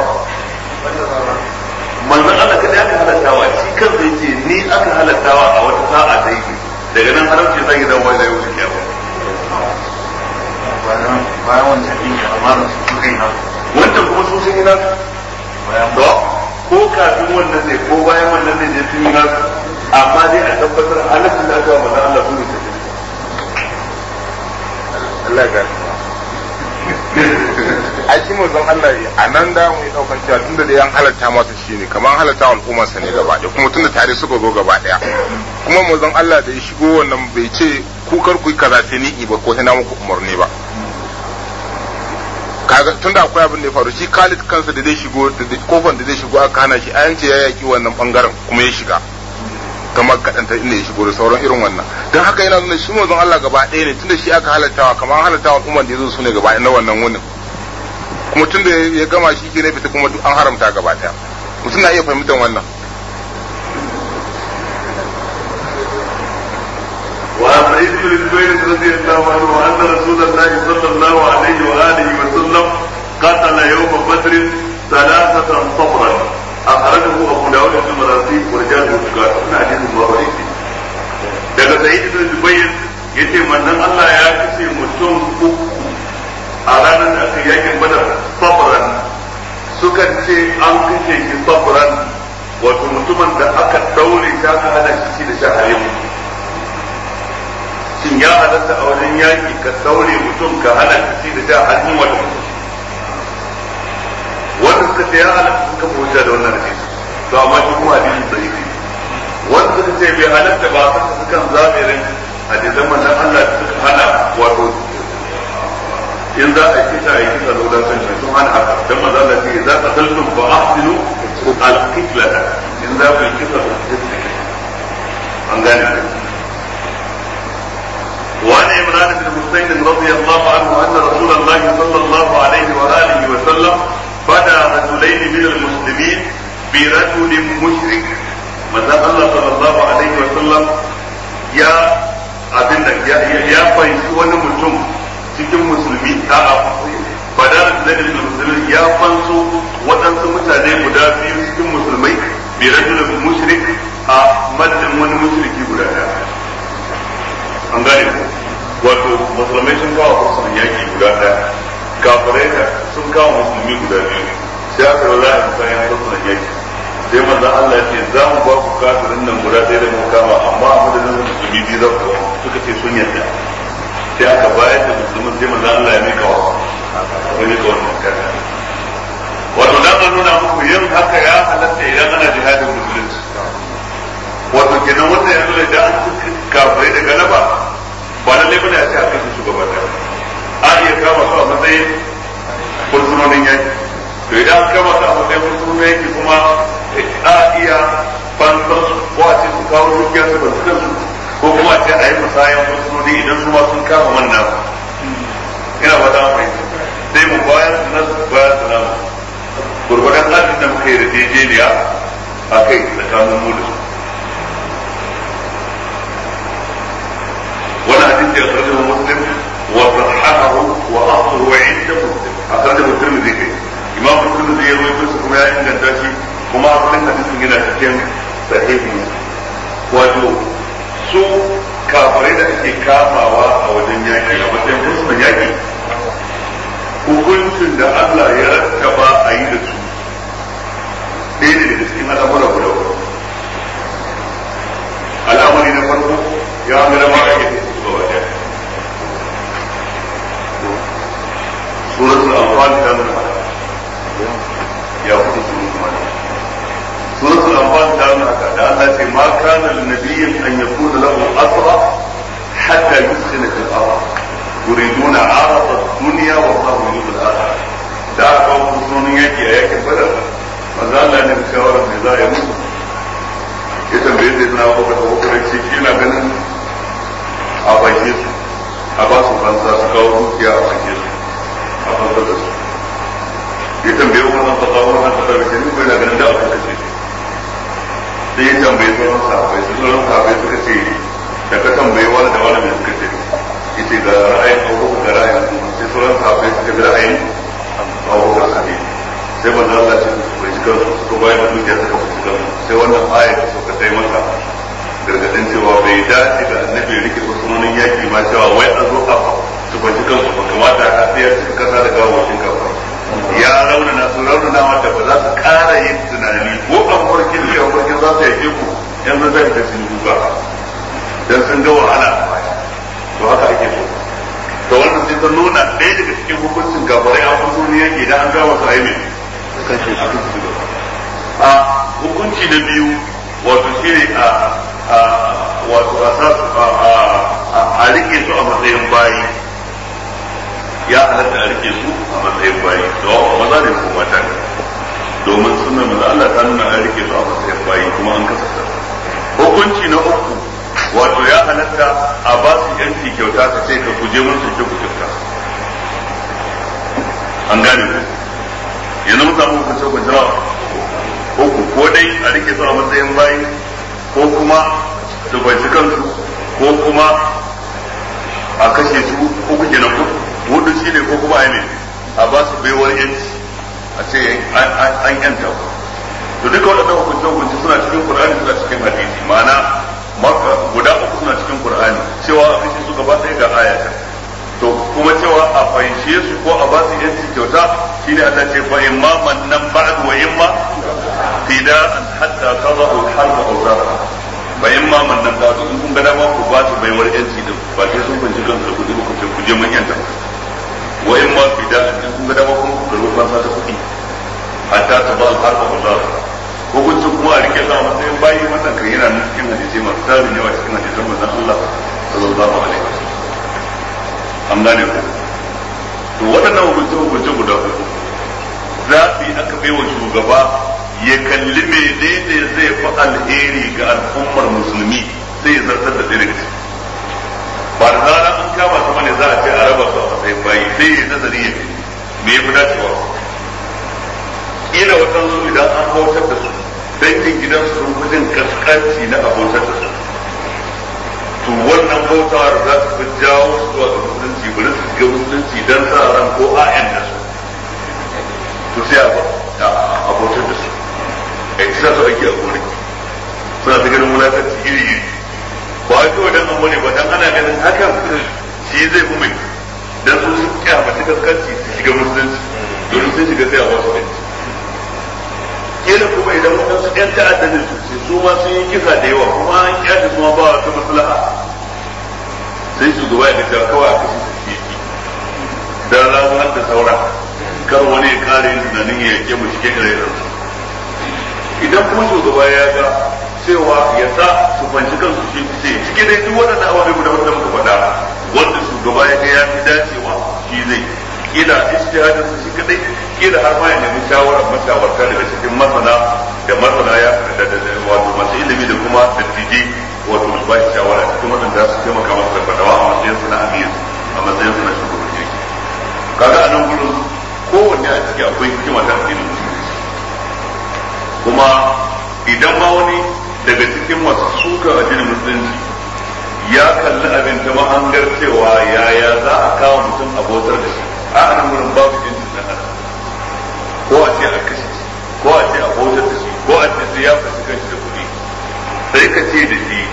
manzon Allah kada ya halattawa shi kansa yace ni aka halattawa a wata sa'a da yake daga nan haramci zai dawo da yau shi kiyama bayan wancan din ya amma da su kai na wannan kuma su sun yi nasu bayan to ko kafin wannan ne ko bayan wannan ne ne sun yi nasu amma dai a tabbatar halattun da aka wa manzon Allah su ne su Allah ya a shi mazan Allah a nan da mu yi daukan cewa tunda da yan halatta masa shi ne kamar halatta wa al'ummarsa ne gaba ɗaya kuma tunda tare suka zo gaba ɗaya kuma mazan Allah da ya shigo wannan bai ce ku kar ku yi kaza sai ni ba ko sai na muku umarni ba kaga tunda akwai abin da ya faru shi Khalid kansa da zai shigo da zai- kofar da zai shigo aka hana shi ayan ce ya yaki wannan bangaren kuma ya shiga ta makkaɗanta inda ya shigo da sauran irin wannan don haka yana nuna shi mazan Allah gaba ɗaya ne tunda shi aka halattawa kamar halattawa al'ummar da ya zo su ne gaba ɗaya na wannan wunin kuma tunda ya gama shi ke ne fita kuma duk an haramta gaba ɗaya mutum na iya fahimtar wannan وعن سعيد بن جبير رضي الله عنه ان رسول الله صلى الله عليه واله وسلم قتل يوم بدر ثلاثة صبرا أخرجه أبو داود في المراسيل ورجاله ثقات من حديث المراسيل daga sa'id bin jubayr yace manzon Allah ya kace mutum uku a ranar da aka yakin badar sabran sukan ce an kace shi sabran wato mutumin da aka daure shi aka hana shi da shahari shin ya halatta a wajen yaki ka daure mutum ka hana shi da sha hannun wata mutum wanda suka ce ya halatta sun kafa hujja da wannan hadisi to amma shi kuma hadisin sahihi wanda suka ce bai halatta ba kan su kan zamirin hadisan manzon Allah da suka hana wato in za a yi kisa a yi kisa da wadansu ne sun hana haka dan manzon Allah ce za ka taltum fa ahsinu al-qitlata in za ku yi kisa da an gane ku وعن عمران بن حسين رضي الله عنه ان رسول الله صلى الله عليه واله وسلم فدى رجلين من المسلمين برجل مشرك مثلا الله صلى الله عليه وسلم يا abin da ya fahimci wani mutum cikin musulmi a fadar da dalilin musulmi ya fanso waɗansu mutane guda biyu cikin musulmai bi rajulun mushrik a madadin wani mushriki guda ɗaya an gane ku wato musulmai sun kawo fursunan yaki guda ɗaya kafirai da sun kawo musulmi guda biyu sai aka yi za a yi kayan fursunan yaki sai manzo Allah ya ce za mu ba ku kafirin nan guda ɗaya da mu kama amma a madadin musulmi biyu za ku suka ce sun yarda sai aka bayar da musulmin sai manzo Allah ya mika wa ya mika wannan kayan wato dan a nuna muku yin haka ya halatta idan ana jihadin musulunci wato kenan wannan yanzu da idan an kafirai da galaba ba lallai bane a ce a kashe shugaban da a iya kama su a matsayin fursunonin yaki to idan an kama su a matsayin fursunonin yaki kuma a iya fansar su ko a ce su kawo dukiyar su ban su ko kuma a ce a yi musayan fursunoni idan su ma sun kama manna ina ba ta mai sai mu bayar su nasu bayar su namu gurgudan adin da muka yi da jejeniya a kai tsakanin mu da su wani hadisi ya sarrafa muslim wa sahahahu wa asru wa inda muslim a sarrafa muslim zai kai imam muslim zai yi rawaito su kuma ya inganta shi kuma asalin hadisin yana cikin sahihi wato su kafirai da ake kamawa a wajen yaki a matsayin fursunan yaki hukuncin da Allah ya rattaba a yi da su ɗaya ne daga cikin al'amura guda uku al'amari na farko ya gara ma ake da su gaba ɗaya suratul anfal ta nuna haka ya kudu suratul anfal suratul anfal ta nuna haka da Allah ce ma kana lin nabiyyin an yakuna lahu asra hatta yuskhina fil ardh yuriduna arada dunya wa Allahu yuridul akhirah da aka kawo kusurin yaki a yakin badar manzo Allah ne da shawarar me za a yi musu ya tambaye zai na baka da hukumar ce shi na ganin a fashe su a ba su fansa su kawo dukiya a fashe su a fansa da su ya tambaye wannan fasa wannan fasa da shi ko yana ganin da aka kashe shi sai ya tambaye sauran sahabbai su sauran sahabbai suka ce da ka tambaye wani da wani mai suka ce yace ga ra'ayin abubuwa ga ra'ayin sai sauran sahabbai suka bi ra'ayin abubuwa sabi sai manzo Allah ce su bai shiga su ko bayan da dukiya suka fi shiga sai wannan ayat ta suka sai masa gargadin cewa bai dace da annabi rike sunanin yaki ma cewa wai a zo a su bai shiga su ba kamata a sai ya cika kasa da gawawacin kafa ya raunana su raunana wanda ba za su ƙara yin tunani ko an farkin da farkin za su yake ku yanzu zai ta sun duka dan sun ga wahala to haka ake so to wannan sai ta nuna ɗaya daga cikin hukuncin gabarai a fursun yaki da an ga wasu aimin a hukunci na biyu wato shi ne a wato a rike su a matsayin bayi ya halatta a rike su a matsayin bayi da maza ne ko mata ne domin sunan maza Allah ta nuna a rike su a matsayin bayi kuma an kasata hukunci na uku wato ya halatta a ba su yanci kyauta ta ce ka guje mun su ku kyauta an gane ku yanzu mun samu hukunce hukunce nawa uku ko dai a rike su a matsayin bayi ko kuma su banci kansu ko kuma a kashe su uku kenan ku hudu shi ne ko kuma a ne a ba su baiwar yanci a ce an yanta ku to duka waɗannan hukunce hukunce suna cikin qur'ani suna cikin hadisi ma'ana guda uku suna cikin qur'ani cewa a kashe su gaba ɗaya ga ayata to kuma cewa a fahimce su ko a ba su yanci kyauta shine Allah ce fa imma mannan ba'd wa imma fida'an hatta qada'u al-harb aw zara fa imma mannan ba'd in kun ga dama ku ba su baiwar yanci din ba sai sun kunci kansu da kudi ku ce ku je mun yanta wa imma fida'an in kun ga dama kuma ku karbi fansa ta kudi hatta qada al-harb aw zara hukunci kuma a rike sa matsayin bayi wannan kan yana nan cikin hadisi masu tarin yawa cikin hadisan manzon Allah sallallahu alaihi wasallam an gane ku to waɗannan hukunce hukunce guda uku zaɓi aka bai wa shugaba ya kalli menene zai fi alheri ga al'ummar musulmi sai ya zartar da daga ciki ba da zara an kama su bane za a ce a raba su a matsayin bayi sai ya nazari ya me ya fi dacewa kila waɗansu idan an bautar da su dangin gidansu sun fi jin kaskanci na abotar da su to wannan bautawar za su fi jawo su zuwa ga musulunci bari su ga musulunci dan sa ran ko a'yan da su to sai a abotar da su a yi su ake a gori suna ta ganin wulakanci iri iri ba a kawai dan amma ne ba dan ana ganin hakan shi zai fi mai dan su su kyamaci kaskanci su shiga musulunci domin sun shiga sai a wasu kanci kila kuma idan waɗansu ƴan ta'adda ne su su ma sun yi kisa da yawa kuma an kyale su ma ba wata maslaha sai shugaba ya ga kawai a kashe su shi dan ranar da saura kar wani ya kare yin tunanin ya yake mu cike da rayuwar idan kuma shugaba ya ga cewa ya sa su fanci kansu shi ce cikin dai duk waɗannan ababai guda wanda muka faɗa wanda shugaba ya ga ya fi dacewa shi zai kila ijtihadin su shi kadai kila har ma ya nemi shawarar mashawarta daga cikin masana da masana ya da wato masu ilimi da kuma dattijai wato su ba shi shawara cikin waɗanda su taimaka masa da fadawa a matsayin su na amir a matsayin su na shugabanci kaga a nan gurin kowanne a ciki akwai hikima ta addinin musulunci kuma idan ma wani daga cikin masu suka addinin musulunci ya kalli abin ta mahangar cewa yaya za a kawo mutum abotar da shi a nan gurin babu jinsin dan adam ko a ce a kashe shi ko a ce a bautar da shi ko a ce sai ya fashi kanshi da kuɗi sai ka ce da shi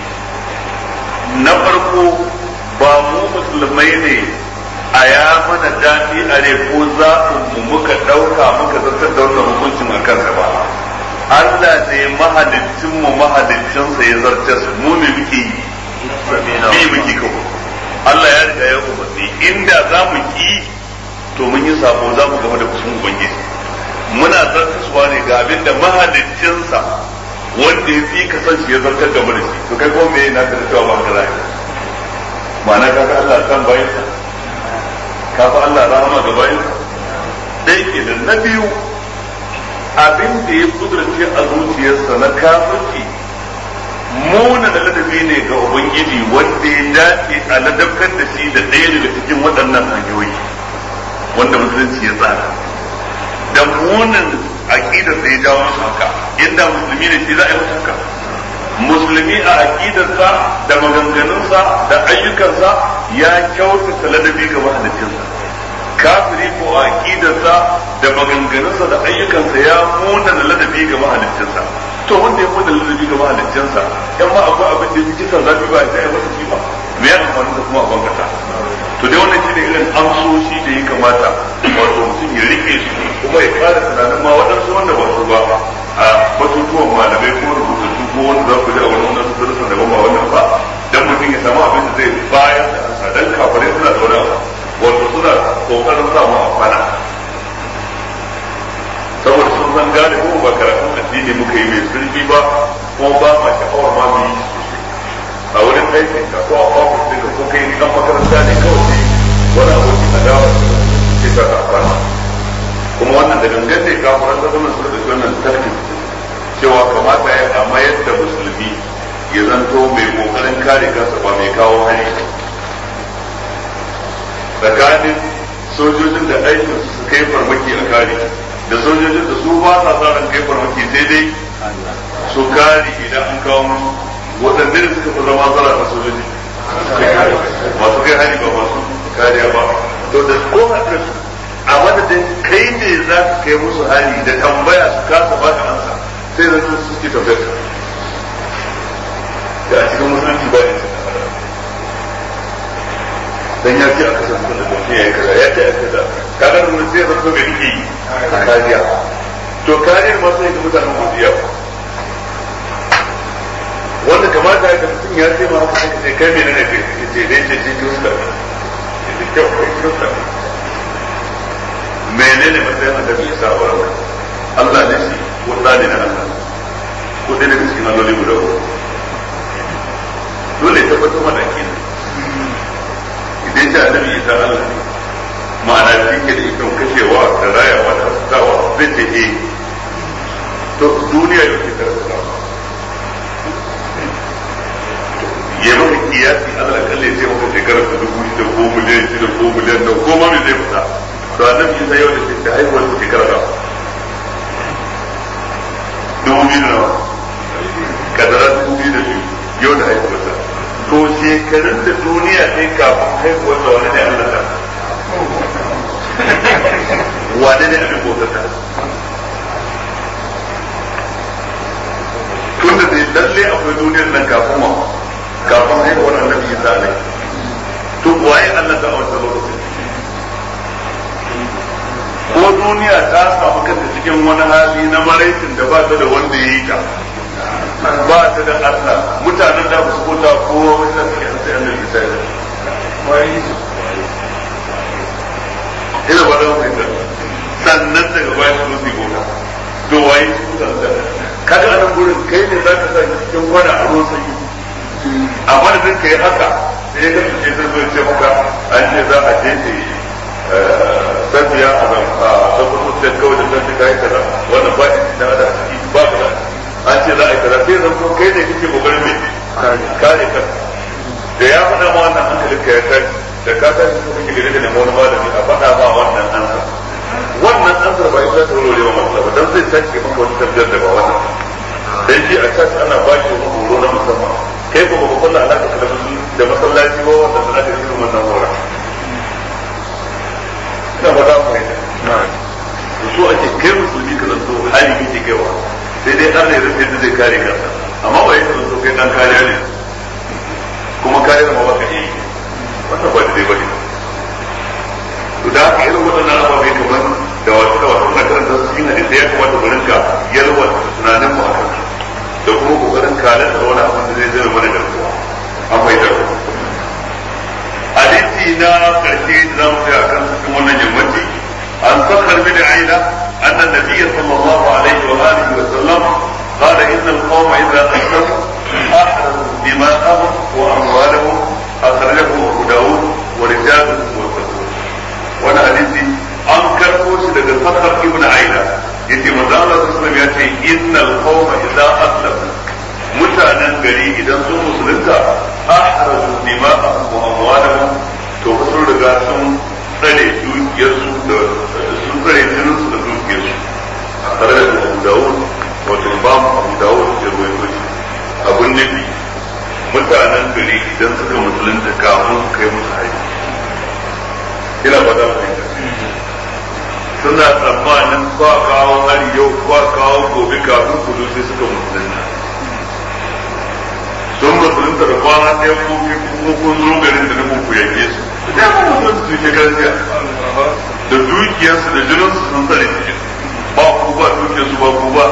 na farko ba mu musulmai ne a ya mana daɗi a ne ko zaɓin mu muka ɗauka muka zartar da wannan hukuncin a kansa ba Allah ne mahalicin mu mahaliccinsa ya zartar mu me muke yi bi muke kawo Allah ya riga ya umarni inda za mu ki to mun yi sabo za mu gama da kusan ubangiji muna zartaswa ne ga abin da mahaliccinsa wanda ya fi kasance ya zartar da mulki to kai ko me na da cewa ba ka zai ma'ana ka ga Allah san bayin sa ka fa Allah rahama ga bayin sa dai kenan na biyu abin da ya kudurce a zuciyarsa na kafirci muna da ladabi ne ga ubangiji wanda ya dace a ladabtar da shi da ɗaya daga cikin waɗannan hanyoyi wanda musulunci ya tsara da munin aqidar da ya jawo masa haka inda musulmi ne shi za a yi masa haka musulmi a aqidarsa da maganganunsa da ayyukansa ya kyautata ladabi ga mahaliccinsa kafiri ko a aqidarsa da maganganunsa da ayyukansa ya muna da ladabi ga mahaliccinsa to wanda ya muna ladabi ga mahaliccinsa yan ma akwai abin da yake kisan zafi ba ya yi masa shi ba me ya amfani da kuma a bangata to dai wannan shine irin amsoshi da ya kamata wato mutum ya rike su kuma ya fara tunanin ma waɗansu wanda ba su ba a batutuwan malamai ko rubutattu ko wanda za ku ji a wani wannan su darasin da ba wannan ba dan mutum ya samu abin da zai bayar da ansa dan kafirai suna da wani abu wato suna kokarin samu a kwana saboda sun san gane ko ba karatun addini muka yi mai zurfi ba ko ba ma sha'awar ma mu yi a wurin aikin ka ko a ofis ɗin ko kai dan makaranta ne kawai sai wani aboki a dawa sai ka kafana kuma wannan da gangan ne kafiran da wannan su da wannan tarkin cewa kamata ya a mayar da musulmi ya zanto mai kokarin kare kansa ba mai kawo hari tsakanin sojojin da aikin su kai farmaki a kare da sojojin da su ba sa sa ran kai farmaki sai dai su kare idan an kawo musu waɗanda da suka fi zama tsara na sojoji masu kai hari ba masu kariya ba to da ko da su a madadin kai ne za ka kai musu hari da tambaya su kasa ba ka ansa sai da su suke tafiyar da a cikin musulunci ba ne dan ya ce a kasar da mutum ya yi kaza ya ce a kaza kaga da mutum sai zan so mai rike yi kariya to kariyar ma sai ga mutanen wasu yawa wanda kamata ya mutum ya ce ma haka sai ce kai menene ce ce dai ce ce kirista ce kyau kai kirista menene matsayin annabi isa a wurin Allah ne shi ko tsani na Allah ko ɗaya daga cikin alloli guda uku dole tabbatar mana kenan idan ce annabi isa Allah ne ma'ana shi ke da ikon kashewa da rayawa da haskawa zai ce eh to duniya yau ke karasa ya maka kiyasi Allah kalle sai maka shekarar ta dubu shida ko miliyan shida ko miliyan da ko ma me zai fita to annabi Isa yau da shi haihuwar ta shekara da dubu biyu da nawa kadara dubu biyu da biyu yau da haihuwar ta to shekarun da duniya sai kafin haihuwar da wani ne Allah ta wane ne abin bautar ta tun da zai lalle akwai duniyar nan kafin ma kafin haihuwar annabi Isa ne to waye Allah ta a wancan lokacin ko duniya ta samu kanta cikin wani hali na maraicin da ba ta da wanda ya yi ta ba ta da Allah mutanen da ba su kota kowa wani da suke sai an da sai ina ba da wani sannan daga bayan su su gona to waye su da kaga anan gurin kai ne zaka sa cikin wani a ruwan sanyi amma da kai haka sai ya kasance sun zo ce maka an ce za a je ne sabiya a zan a tabbatar da kawai da zan ta yi kaza wannan ba shi da da ciki ba kaza an ce za a yi kaza sai zan kuma kai ne kake kokarin mai kare ka da ya faɗa ma wannan hankalin ka ya tashi da ka tashi ko kake gare da nemo wani malami a faɗa ma wannan ansa wannan ansar ba ita ta rore wa matsala ba dan zai tashi maka wani tafiyar da ba wannan dan shi a tashi ana ba shi wani horo na musamman kai ko ba kullu alaka da da masallaci ba wanda da aka yi wannan hora ina ba za mu yi da so ake kai musulmi ka zanto hali kake kaiwa sai dai Allah ya rufe zai kare kansa amma ba yake zanto kai dan kariya ne kuma kariyar ma baka yi wannan ba daidai bane to da haka irin waɗannan ababai kamar da wasu da wasu na karanta su cikin hadisi ya kamata mu rinka yalwa tunanin mu akan da kuma kokarin kalan da wani abin da zai zama mana da kuwa an bai da hadisi na karshe da za mu tsaya kan cikin wannan yammaci an sakar bin aina anna nabiyya sallallahu alaihi wa alihi wa sallam قال إن القوم إذا أسلموا أحرزوا دماءهم وأموالهم أخرجه أبو داود ورجاله موثقون وانا حديثي an karɓo shi daga sakar ibn aina yace manzo Allah sallallahu ya ce innal qawma idza aslamu mutanen gari idan sun musulunta ahraju dima'ahum wa amwalahum to sun riga sun tsare dukiyarsu da sun tsare jininsu da dukiyarsu a tare da Abu Dawud wato Imam Abu Dawud ya rawaito shi abun nabi mutanen gari idan suka musulunta kafin su kai musu haji ina ba da suna tsammanin ba kawo hari yau ba kawo gobe kafin kudu sai suka musulunta sun musulunta da kwana ɗaya ko kuma kun zo garin da nufin ku yanke su da ya kuma musulunta su ke gaskiya da dukiyarsu da jininsu sun tsare ba ku ba dukiyarsu ba ku ba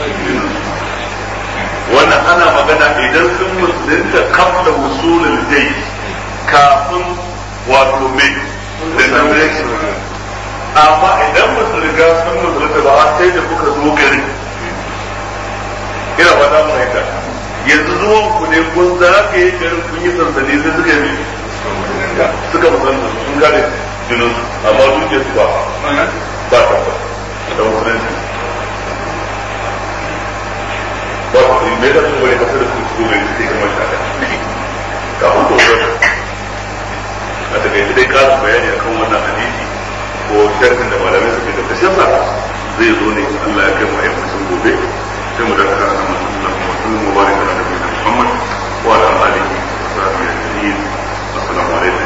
wannan ana magana idan sun musulunta kafda wusulul jai kafin wato mai da nan amma idan ba su riga sun musulunta ba a sai da kuka zo gari ina ba za mu haika yanzu zuwan ku ne kun zagaye garin kun yi sansani sai suka yi suka musulunta sun kare jinin amma duke su ba ba ta ba da musulunci ba ku yi mai da su wani kasar da su su mai suke kuma shaka kafin to a takaice dai karin bayani akan wannan hadisi ko sharhin da malamai suke da kashin sa zai zo ne Allah ya kai mu ayyukan gobe sai mu daga kan Allah kuma sun mubarak da Nabi Muhammad wa ala alihi wa sahbihi ajma'in assalamu alaikum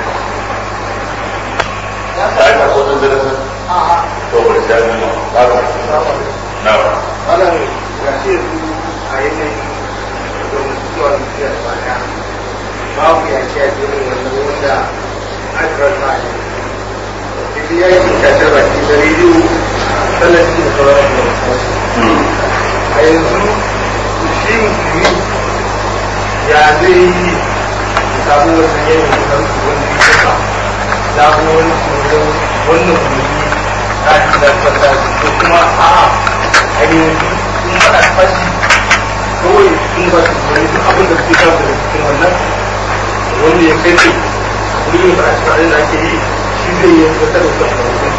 ai ka ko dan darasa a to bari sai mun ba ka na wannan ya ce a yanayin da mutuwa da baya babu ya ce a cikin wannan wanda aka rasa ne idan ya yi kasar baki da rediyo sannan shi da sauran da a yanzu shi musulmi ya zai yi samu wannan yanayin da su wani kasa samu wani tsoron wannan musulmi ta ci da fata ko kuma a'a a yanzu sun faɗa fashi kawai sun ba su wani duk abin da suke samu daga cikin wannan wanda ya kai ce wani ba a cikin da ake yi shi zai yi wata da wata da wata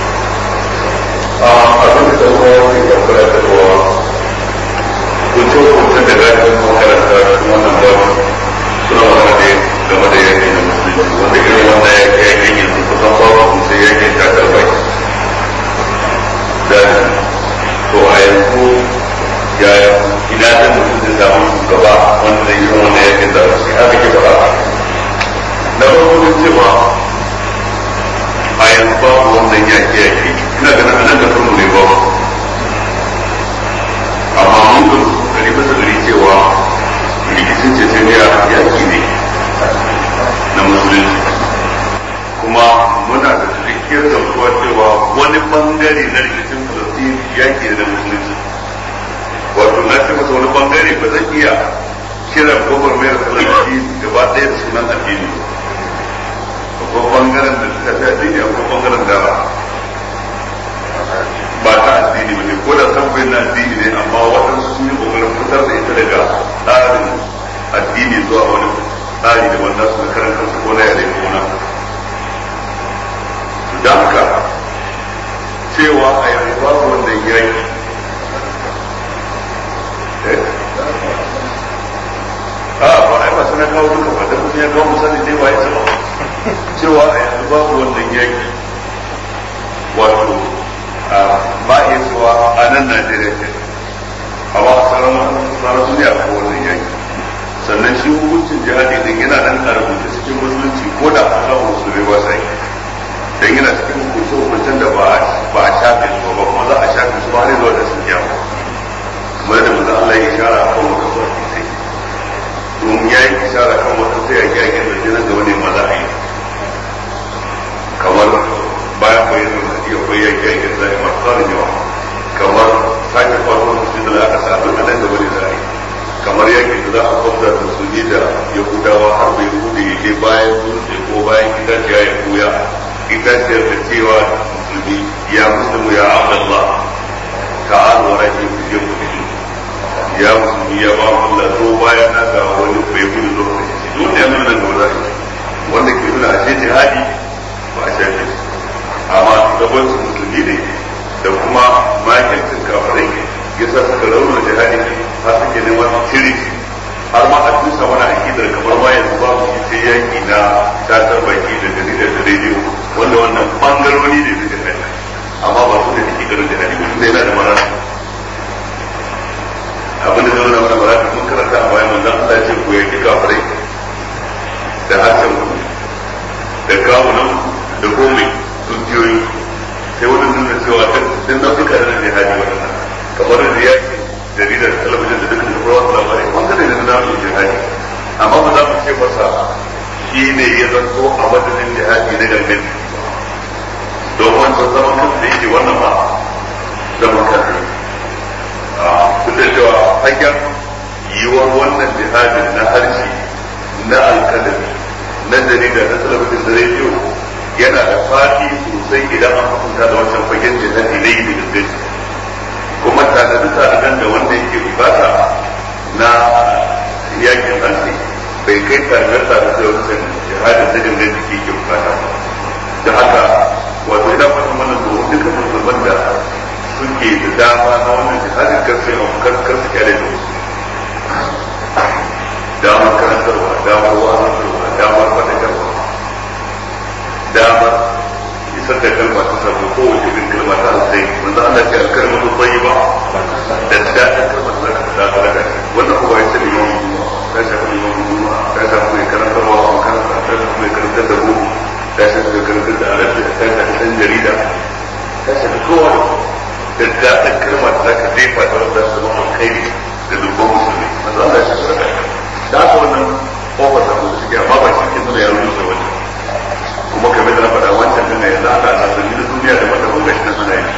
a abin da kuma wani ya kula da ruwa kunce kunce da gajin makaranta wannan babu suna wani da game da yaki na musulunci wanda irin wannan ya kai yakin yanzu kusan babu kunce yakin takar bai da to a yanzu yaya ina da mutum zai samu shugaba wanda zai yi wannan yakin da shi haka ke faɗa na farko cewa a yanzu babu wannan yaƙi yaƙi ina ganin a nan da farko ne babu amma mun ga gari bisa gari cewa rikicin ce sai ya yaƙi ne na musulunci kuma muna da cikakkiyar gamsuwa cewa wani bangare na rikicin falastin ya bangare ba zan iya kiran gwagwarmayar talabi gaba ɗaya da sunan addini akwai bangaren da ta fi addini akwai bangaren da ba ta addini ba ne ko da sabbai na addini ne amma waɗansu sun yi kokarin fitar da ita daga tsarin addini zuwa wani tsari da wanda su na karan kansu ko na yare ko na da haka cewa a yanzu babu wannan yaki a ba ai ba sana kawo duka ba dan mutum ya kawo misali dai ba ya ba cewa a yanzu babu wannan yaki wato ba iya cewa a nan Najeriya ce a ba a sauran duniya ko wannan yaki sannan shi hukuncin jihadi din yana nan a rubuce cikin musulunci ko da a kawo musulmai ba sa yi dan yana cikin hukunce hukuncen da ba ba a shafe su ba kuma za a shafe su ba har zuwa da sun kyamu kamar da manzo Allah ya ishara kan wata sauki sai domin ya yi ishara kan wata sai ya kyake da jinan gaba ne maza a yi kamar bayan bayanin da iya bayan kyake da ya masu tsarin yawa kamar sake kwato musu da aka sa duk nan gaba ne za a yi kamar yakin da za a kwamta da su ne da yahudawa har bai hude ya je bayan dutse ko bayan itaciya ya koya itaciyar da cewa musulmi ya musulmi ya Allah ta'ala wa rahi ku je ku fito ya musulmi ya ba Allah zo bayan na ga wani bai gudu zo ka shi duk da yana nan gaba wanda ke nuna ashe jihadi ba a shafe amma gaban su musulmi ne da kuma makilcin kafirai yasa suka rauna jihadi har suke neman cire har ma a tusa wani akidar kamar ma yanzu ba mu sai yaki na tatar baki da jaridar da rediyo wanda wannan bangarori ne suka kai amma ba su da take garin jihadi ba tunda yana da marana abin da zama na mana marana mun karanta a bayan manzon Allah ya ce ku yaki kafirai da harshen ku da kawunan da komai dukiyoyi sai wani nuna cewa duk nau'uka da jihadi waɗannan kamar da yaki jaridar talabijin da dukkan da kowa labarai bangare da na su jihadi amma ba za mu ce masa shi ne ya zanto a madadin jihadi na gangan don wancan zaman kan da yake wannan ba zaman kan duk da cewa hanyar yiwuwar wannan jihadin na harshe na alkalami na jarida na talabijin da rediyo yana da fadi sosai idan an hukunta da wancan fagen jihadi na yi da gangan kuma tanadi tanadan da wanda yake bukata na yakin hanci bai kai tanadar tanadar da wancan jihadin da gangan jiki ke bukata da haka wato ina fatan wannan domin dukkan musulman da suke da dama na wannan jihadin karfe a karkar su kyale da wasu damar karantarwa damar wa'azantarwa damar fadakarwa damar isar da kalma ta samu kowace irin kalma ta alzai manzo Allah ya ce kalma ta tayyiba da daɗin kalma ta zaka ta sadaka wannan kuma ya ce liman ta shafi liman juma ta shafi mai karantarwa a makaranta ta shafi mai karantar da buku ta shafi mai karantar da arabi ta shafi ɗan jarida ta shafi kowa da daɗin kalma ta zaka jefa ta wanda su zama alkhairi da dubban musulmi manzo Allah ya ce sadaka da haka wannan kofar da mu suke amma ba shi ke nuna ya rusa wannan kuma kamar da na faɗa wancan din ne yanzu ana sasanni da duniya da mata kun gashi na suna yi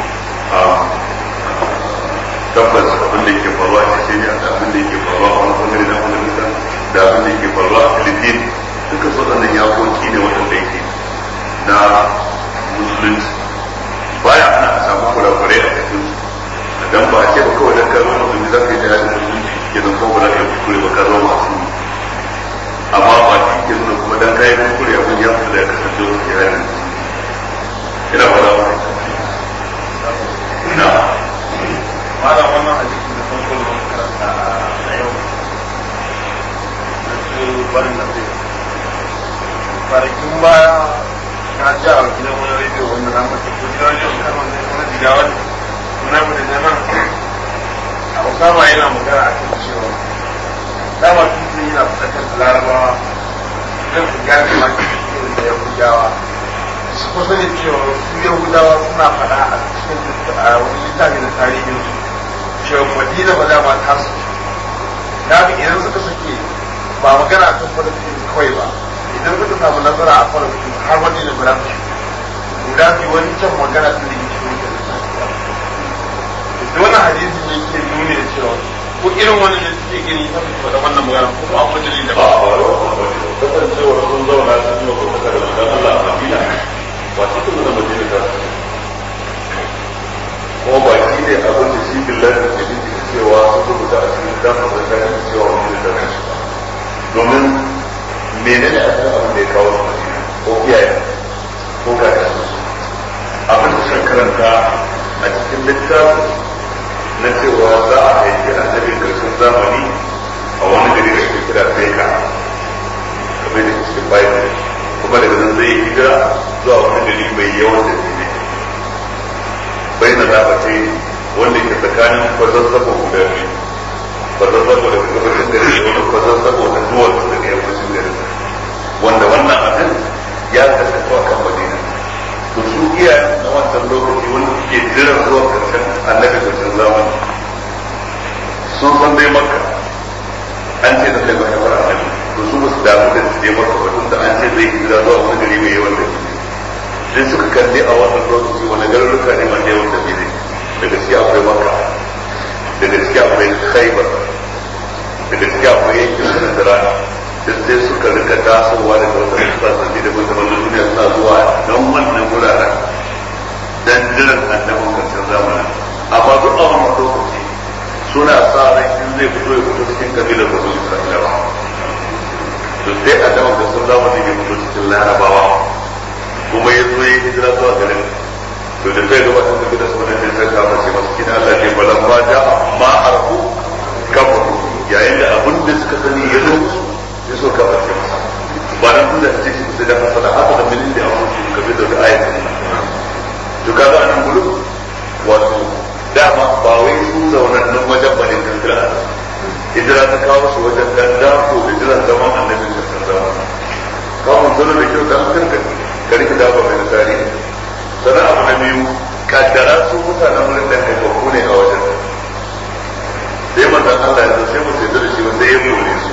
tabbas abin da yake faruwa a Chechnya da abin da yake faruwa a wani bangare na Afghanistan da abin da yake faruwa a Philippines duka su waɗannan yakoki ne waɗanda yake na musulunci baya ana a samu kurakurai a cikin su dan ba a ce ba kawai dan karo musulmi za ka yi jihadin musulunci kenan ko ba za ka yi kuskure ba ka zo masu amma ba shi ke nuna kuma dan kayan kuskure abin ya fita da ya kasance wasu ke hannun ina ba za mu ina Mala wannan hadisi da farko da muka karanta a yau na su barin da zai kwanakin baya na ji a gidan wani rediyo wanda na mata ko gidan rediyo kan wanda na jigawa ne suna mu da nan a usama yana magana a kan cewa dama tun yana fuskantar da larabawa zan su gane ma cikin da yahudawa su kusa da cewa su yahudawa suna faɗa a cikin a wani littafi da tarihin su cewa madina ba dama ta su ya fi idan suka sake ba magana kan falastin kawai ba idan suka samu nasara a falastin har madina ba za su shi guda fi wani can magana sun da yake wuce da su da wannan hadisin yake nuni da cewa ko ko irin wannan da suke gani ta fito da wannan magana ko ba ku dalilin da ba ba a ba kasancewar sun zauna sun yi wa kuka da manzon Allah a Madina ba cikin da Madina ta kuma ba shi ne abin da shi billahi da ke bincika cewa sun rubuta a cikin dan da ta yi cewa Madina ta shi domin menene a kan abin da ya kawo su Madina ko iyaye ko ga abin da suka karanta a cikin littafin na cewa za a haifi annabin karshen zamani a wani gari da ake kira Beka kamar da cikin Bible kuma daga nan zai hijira zuwa wani gari mai yawan da ne bai na zaɓace wanda ke tsakanin kwazazzabo guda biyu kwazazzabo daga gabashin gari da wani kwazazzabo na duwar daga yammacin gari wanda wannan abin ya kasance a kan madina to su iya na wancan lokaci wanda suke jiran zuwa karshen annabi karshen zamani sun san dai makka an ce da kai baka fara annabi to su ba su damu da su je maka ba tunda an ce zai hijira zuwa wani gari mai yawan da sai suka kalli a wannan lokaci wani garuruka ne masu yawan da ne da gaske akwai makka da gaske akwai khaibar da gaske akwai yankin sanadara duk sai suka rika tasowa daga wata sassanni da wata wannan duniya suna zuwa don wannan wuraren dan jiran annabin karshen zamanin amma duk a wannan lokaci suna sa ran in zai fito ya fito cikin kabilar da zuwa isra'ilawa to sai annabin karshen zamanin ya fito cikin larabawa kuma ya zo ya hijira zuwa garin to da zai gaba sun tafi da su wannan sai ka mace masu kina Allah ke balan ma ja ma arhu kafaru yayin da abin da suka sani ya zo ya so ka mace masa ba nan tun da ta ce shi sai da fasala haka da milin da abu shi ka bi da wata ayatin to kaga anan gudu wato dama ba wai su zaunannin wajen bane kan kira hijira ta kawo su wajen dan dako da jiran zaman annabin kan zaman kawo zuru da kyau dan karka kari ka dafa mai nasari sannan abu na biyu kaddara su mutanen wurin da haifafu ne a wajen sai manzan Allah ya sai mu sai da shi wanda ya more su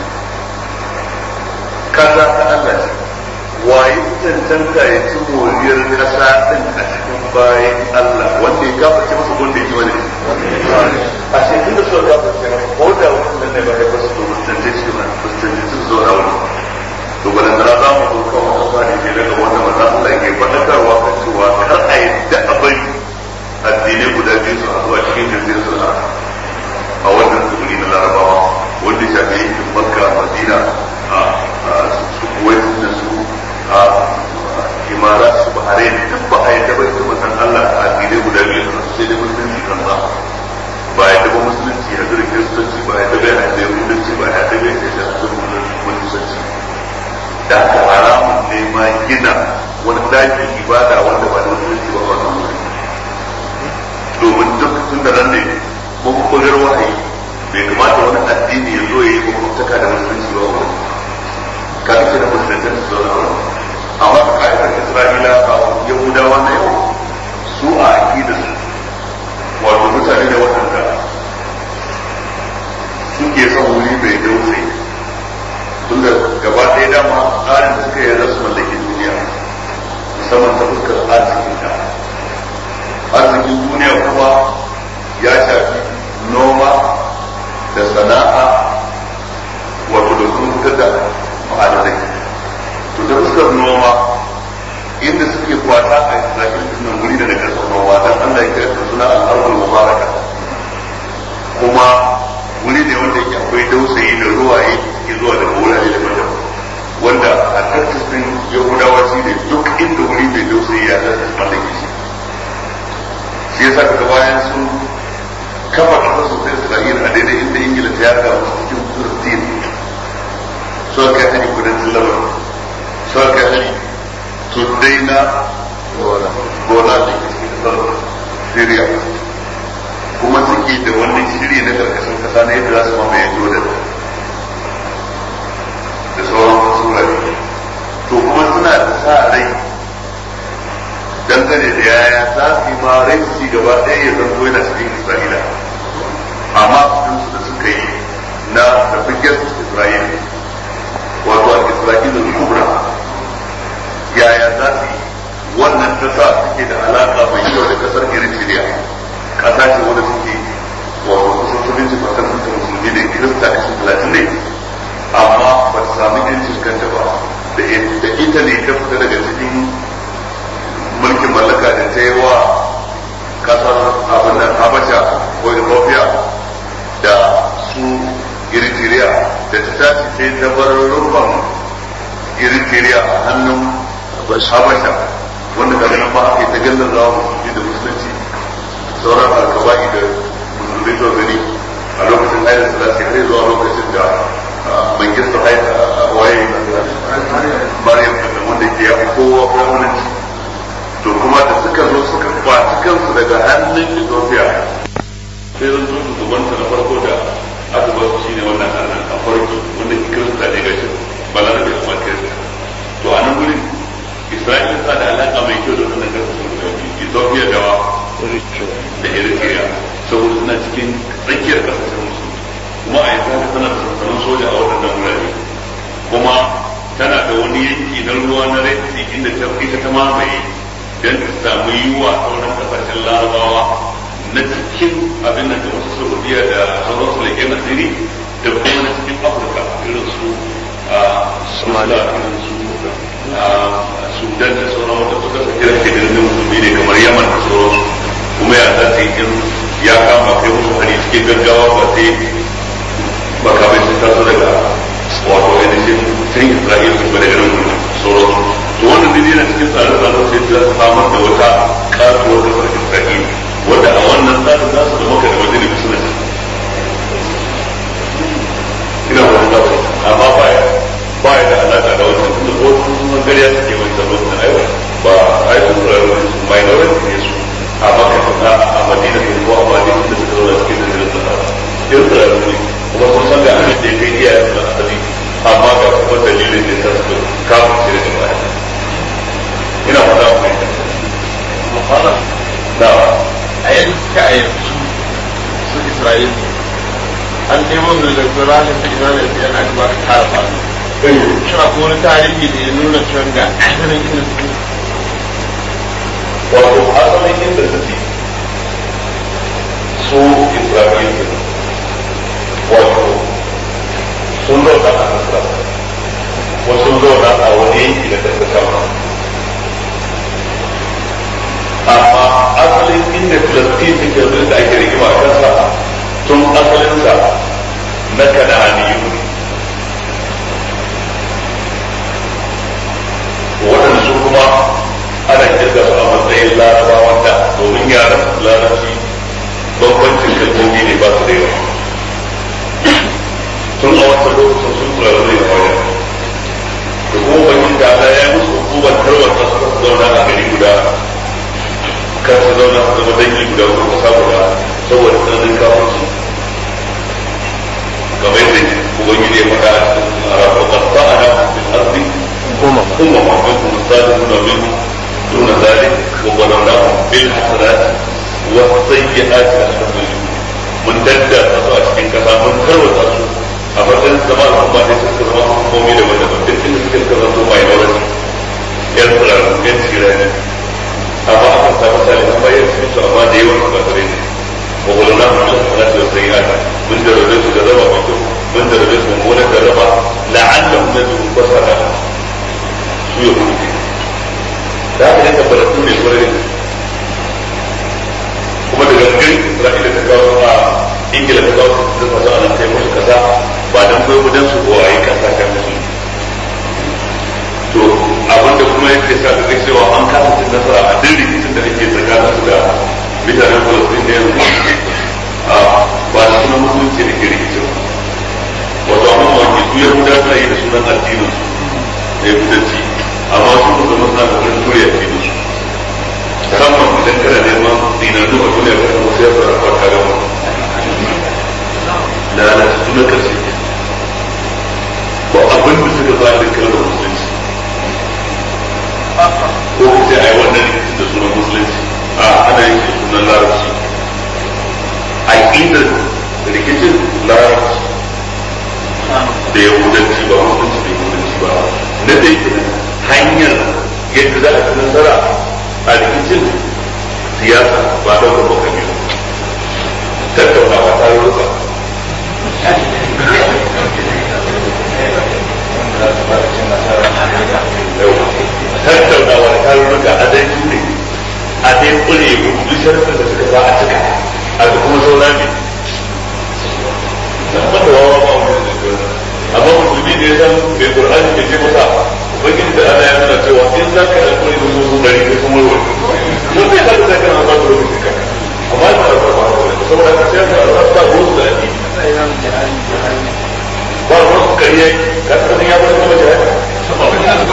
kaza ta Allah ce waye cancanta ya ci moriyar kasa din a cikin bayan Allah wanda ya gafarce masa wanda ya ji wani a cikin da suka gafarce masa ko da wannan ne ba ya basu to mutunce shi ba mutunce su zo na wani to balan da za mu zo kan wata sani ke daga wanda manzon Allah ke faɗakarwa kan cewa kar a yadda a bari addinai guda biyu su haɗu a cikin jirgin suna a wannan tsibiri na larabawa wanda shafi yankin makka madina a su kuwait da su a imara su bahrain duk ba a yadda ba ita manzon Allah a addinai guda biyu su sai dai musulunci kan sa ba yadda ba musulunci ya zira kiristanci ba yadda ba yadda yahudanci ba yadda ba yadda musulunci da aka haramun ne ma gina wani dakin ibada wanda ba da musulunci ba ba nan wuri domin duk tun da nan ne mabubugar wahayi bai kamata wani addini ya zo ya yi makwabtaka da musulunci ba wani ka ake da musulunci su zo na wani amma ka ka'idar isra'ila a yahudawa na yau su a aƙidar wato mutane da waɗanda suke son wuri mai dausayi tunda gaba ɗaya dama tsarin da suka yi za su mallaki duniya musamman ta fuskar arzikin ta arzikin duniya kuma ya shafi noma da sana'a wato da sun fitar da ma'adanai to ta fuskar noma inda suke kwata a isra'il suna wuri da na karfin noma don allah ya kira suna al'arwar mubaraka kuma wuri ne wanda yake akwai dausayi da ruwaye suke zuwa daga wurare daban-daban wanda a tattalin yahudawa shi ne duk inda wuri mai dausayi ya zata mallake shi shi yasa daga bayan sun kafa kasar su sai isra'ila a daidai inda ingila ta yaga wasu cikin filistin suka kai hari kudancin labar suka kai hari tuddai na gona da ke cikin kasar syria kuma suke da wannan shiri na karkashin kasa na yadda za su mamaye jordan da sauran wasu wurare to kuma suna da sa rai dangane da yaya za su yi ma rai su gaba ɗaya ya zanto yana cikin isra'ila amma sun su da suka yi na the biggest israel wato a isra'ila kubra yaya za su yi wannan ta sa suke da alaƙa mai kyau da kasar eritrea kasa ce wanda suke wato kusan sabinci fatan da musulmi ce ta bar rufan eritrea a hannun habasha wanda daga nan ba aka yi ta gallar rawa musulmi da musulunci sauran alkaba'i da musulmi to gani a lokacin haidar salasi har zuwa lokacin da mangista haida waye maryam da wanda ke ya kowa gwamnati to kuma da suka zo suka kwaci kansu daga hannun ethiopia sai zan zo shugabanta na farko da aka ba su shine wannan hannun a farko wanda ke kirista ne gashi balarabe kuma kirista to a nan gurin isra'ila ta da alaƙa mai kyau da wannan kasashen guda biyu ethiopia da da eritrea saboda suna cikin tsakiyar kasashen musulmi kuma a yanzu haka tana da sansanin soja a waɗannan wurare kuma tana da wani yanki na ruwa na red sea inda ta ita ta mamaye don ta samu yiwa sauran kasashen larabawa na cikin abin da wasu saudiya da sauran su leƙen asiri da kuma na cikin afirka irin su somalia irin su sudan da sauran wata kusa su kira ke da musulmi ne kamar yaman da sauransu kuma ya za su yi ya kama kai musu hari cikin gaggawa ba sai makamai sun taso daga wato ainihin sun isra'ila su bada irin sauransu to wannan dai yana cikin tsare-tsare sai za su samar da wata kasuwar kasar isra'ila wanda a wannan tsarin za su zama da madina suna ina wani zafi amma baya baya da alaƙa da wannan tunda ko sun gariya suke wani sabon da aiwa ba a yi sun tsararru minority ne su a maka a madina ne ko a madina da suka zauna cikin da zirin sahara irin tsararru ne kuma sun san ga abin da ya kai iya da asali amma ga kuma dalilin da ya sa suka kama shi da baya ina fata mu mai da a yadda suka a yanzu su Isra'il an nemo da daga ranar ta Isra'il da yana aka ba ka tara ba shi a wani tarihi da ya nuna cewa ga asalin inda su wato asalin inda suke su Isra'il wato sun zauna a Nasra wasu sun zauna a wani yanki da ta sama amma asalin inda filastin take yanzu da ake rigima a kansa tun asalinsa na kana'aniyu ne waɗanda su kuma ana kirga su a matsayin larabawa da domin yaran larabci bambancin kalmomi ne ba su da yawa tun a wata lokacin sun tsara zai da wajen da kuma bakin da ala ya musu hukumar tarwata suka zauna a gari guda kar su zauna su zama dangi guda ko kasa guda saboda tsananin kawanci kamar yadda ubangiji ya faɗa a cikin arabu qad ta'ana fil ardi umama umama minkum as-sadiquna minhum دون ذلك وظلمناهم بالحسنات والسيئات لأخذنا من ددى أسوأ cikin kasa mun tarwata su a matsayin zama al'umma ne suka zama hukumomi da wanda ban duk inda suka suka zanto mai naurasi yan tsirarru yan tsirani amma aka samu salihan bayan cikin su amma da yawan ba tare ne wa wala na mun sana da sayyata mun da rabe su da raba mai kyau mun da rabe su mummunan da raba la'allahum yadun basara su ya hudu da haka ne tabbatar mai kwarai kuma daga gari isra'ila ta kawo a ingila ta kawo ta kawo a nan kai musu kasa ba dan koyo ba dan su kowaye kasa kan musu to abinda kuma yake sa ka cewa an kasa cin nasara a duk rikicin da ake tsakanin su da mutanen falastin da yanzu a ba da sunan musulunci da ke rikicin wato amma wani su yahuda suna yi da sunan addinin su da yahudanci amma su kuma zama suna da wani turiya addinin su musamman idan kana neman dinanu a duniya ka kuma sai fara farka ga mu da na su na karshe ko abin da suka ba da kalmar musulunci ko ka ce ai wannan rikicin da sunan musulunci a ana yin sunan larabci a inda rikicin larabci da yahudanci ba musulunci da yahudanci ba na dai hanyar yadda za a ci nasara a rikicin siyasa ba da kuma kabilu tattaunawa ta rusa tattaunawa da tarurruka a dai ne a dai kure duk sharafin da suka sa a cika a da kuma saura ne wanda wawa ba wani da amma musulmi ba wasu kariya ka san ya wani kuma jihadi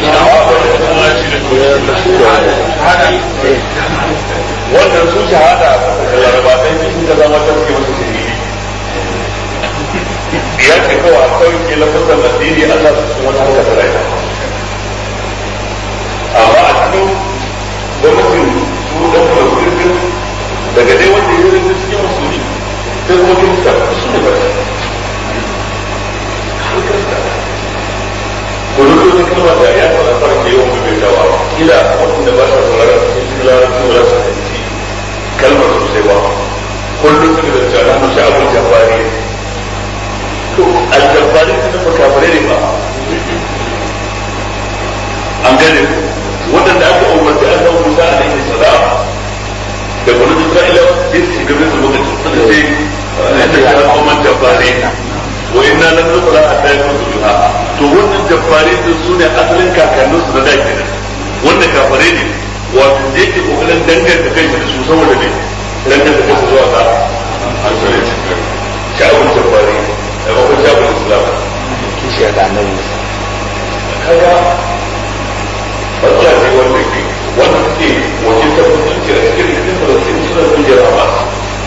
wannan su shahada da laraba sai sun ga zama ta suke wasu shahidi ya ce kawai a kawai ke lafasar addini Allah su cikin wata harkar da rai amma a cikin gwamnatin su da kuma sirrin daga dai wanda ya rinda cikin musulmi sai kuma kirista su ne ba ko duk wani kalma da ya fara fara ke yawan mai dawa kila wanda ba sa sauraron cikin larabci ba za su fahimci kalmar sosai ba kullum suka da tsara mu sha abin jabari to aljabari ta nufa kafare ne ba an gane waɗanda aka umarci an san musa a laifin salam da kuma isra'ilawa sai su shiga bisa lokaci suna ce da ya kuma jabari wa inna lam nukra hatta yakunu biha to wannan jabbare din su ne asalin kakannin su da da kenan wannan kafare ne wato da yake kokarin danganta kai da su saboda ne danganta kai su zuwa ga asalin sha'awun jabbare da kuma sha'awun islam kishiyar da annabi kaga matsala ne wanda ke wanda suke wajen tabbatar da cikin cikin da su suna kungiyar hamas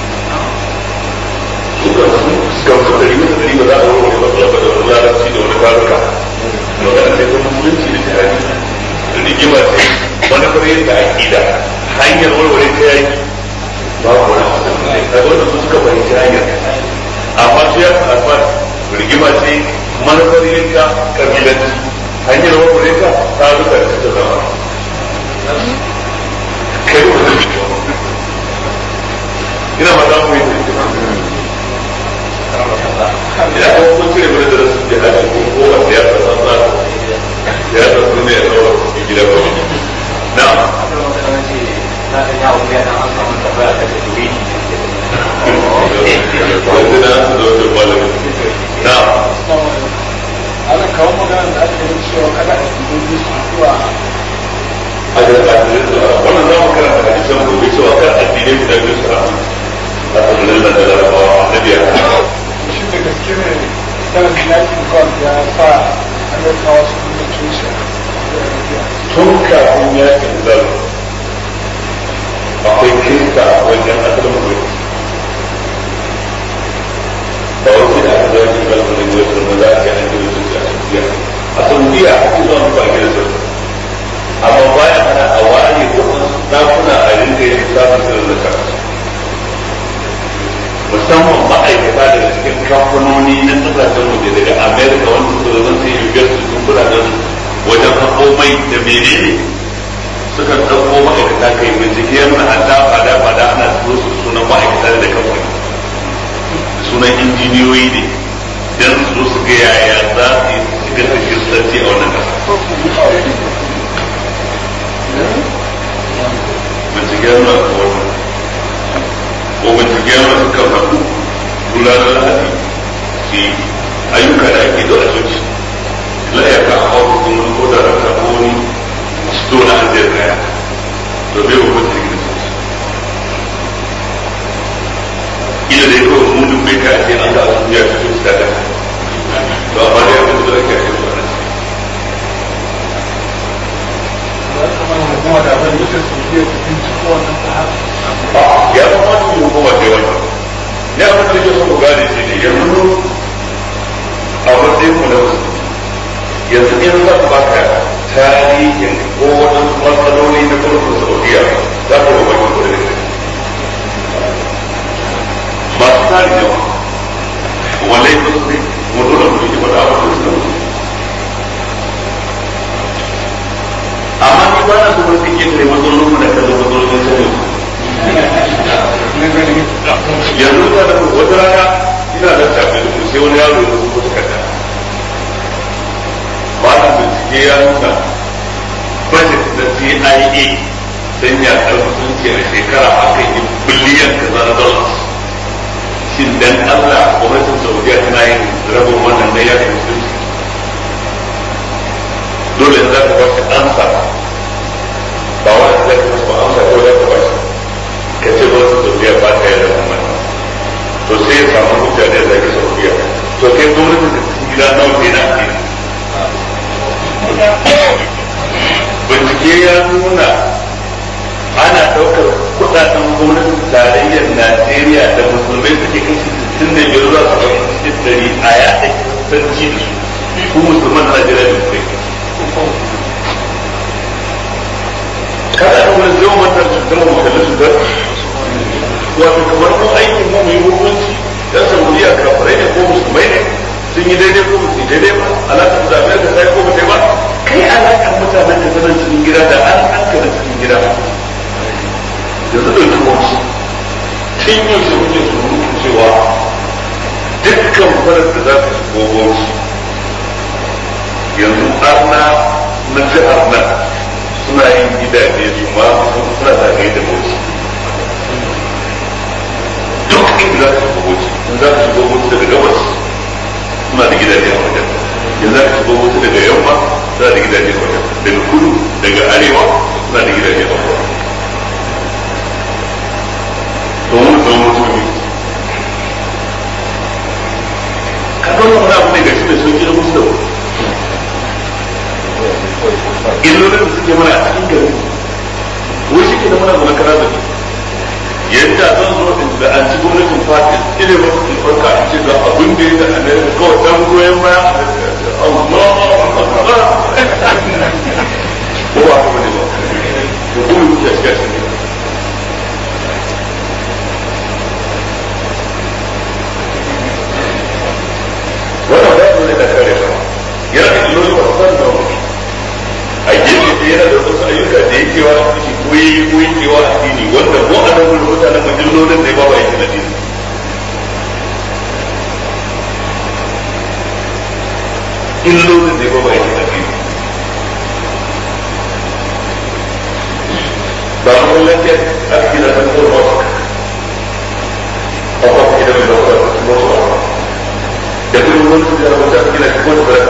suka sun gamsu da rimin da rimin za a wani matsala ba da wani larabci da wani taruka magana sai ta musulunci da jihadi da rigima ce wani kare yadda aƙida hanyar warware ta yaki ba ku wani hasan ne kaga wanda su suka fahimci hanyar amma su ya alfa rigima ce manufar yanka kabilanci hanyar warware ta taruka da suka zama kai wani ina ma za mu yi ina kuma kun cire mana darasin jihadi ko ko a siyasa san za siyasa sun ne ya tsawo cikin gida ba na yanzu na su da wata malamin na ana kawo magana da aka yi cewa kada a yi su zuwa a da ƙasirin da wannan za mu karanta da hadisan gobe cewa kan addinai guda biyu su ramu a tsibirin da larabawa na biyar shi da gaske ne sanar da yakin kwan ya sa amurkawa su nuna tushe tun kafin yakin zar akwai kirista a wajen asalin mutum ba wasu da aka zai shiga da ne wasu da za a ce an gina su a saudiya a saudiya a cikin zuwa ba gina su amma bayan ana a ware wasu dakuna a rinka yin samun sirrin da kansu musamman ma'aikata daga cikin kamfanoni na kasashen waje daga america wanda suka zo sai yugar su sun kudaden wajen haƙo mai da menene suka ɗauko ma'aikata kai bincike yana hada fada fada ana turo su sunan ma'aikata da kamfani sunan injiniyoyi ne don su zo su ga yaya za su yi shigar da kiristanci a wannan ƙasa bincike yana da wannan ko bincike yana suka haɗu gudanar lahadi ke ayyuka da ake da asoci la ya ka hawa kuma ko da raka ko wani sto na an zai kaya to bai wa mutum da su ila da yake wa mutum bai kaya sai an ga asu ya fito su daga to amma da ya fito da kaya su wani kuma da abin da su biyo su binciko wannan ta ya zama su hukuma ce wani ne abin da ke son ku gane shi ne yanzu a matsayin ku na wasu yanzu in za ku baka tarihin ko waɗansu matsaloli na gwamnatin saudiya za ku ba bakin kuɗi da masu tari yawa wallai ba su ne mu dole mu yi faɗa abin da su amma ni ba na so wani ke tare matsalolin mu da kallon matsalolin saudiya yanzu ta da wata rana ina da tafi da sai wani yaro ya rubuta takarda ba da bincike ya nuna budget na CIA don ya musulunci a shekara a kan yi biliyan kaza na dollars shin dan Allah gwamnatin Saudiya tana yin rabin wannan da ya musulunci dole za ka bashi ansa ba wani zai ka bashi amsa ko za ka bashi ka ce gwamnatin Saudiya ba ta yi rabin wannan to sai ya samu hujja da zai ka to kai gwamnatin da cikin gida nawa ke na bincike ya nuna ana ɗaukar kudaden gwamnatin tarayyar Najeriya da musulmai suke kashi sittin da biyar za su kai cikin dari a yaɗa sarki da su ku musulman Najeriya da kai kada an wani zai mata su zama mutane su gar wato kamar mun aikin mu mai hukunci dan saudiya kafirai ne ko musulmai ne sun yi daidai ko musu daidai ba alaƙar da amerika ta yi ko mutai ba kai alaƙar mutanen da sanar cikin gida da an an ka da cikin gida da su ɗauki wasu tun yau sai kuke surutu cewa dukkan farar da za ka shigo wasu yanzu arna na jihar nan suna yin gidaje su ma suna zagaye da wasu duk inda za ka shigo wasu in za ka shigo wasu daga gabas suna da gidaje a wajen yanzu za ka shigo wasu daga yamma suna da gidaje a wajen daga kudu daga arewa suna da gidaje a wajen domin don musulmi ka ga wani abu ne gashi da sauki na musu da wani illolin da suke mana a cikin gari wai shi ke da mana zama kara da yadda zan zo da an ci gwamnatin fatin ile ba su farka a ce ga abin da ya da amerika kawai dan goyon baya Allah ko ba ka bane ba ko kuma kuke shiga cikin wannan ba su ne da kare ba yana da illoli ba san da wani a gefe da yana da wasu ayyuka da yake wa shi koyi koyi kewa a dini wanda mu a nan gurin mutanen majallolin da ya ba wa yake na dini illolin da ya ba wa yake na dini ba mu lafiya aka gina ta kuma ba a ba gina da ba ba da kuma wani su da wata gina shi ko da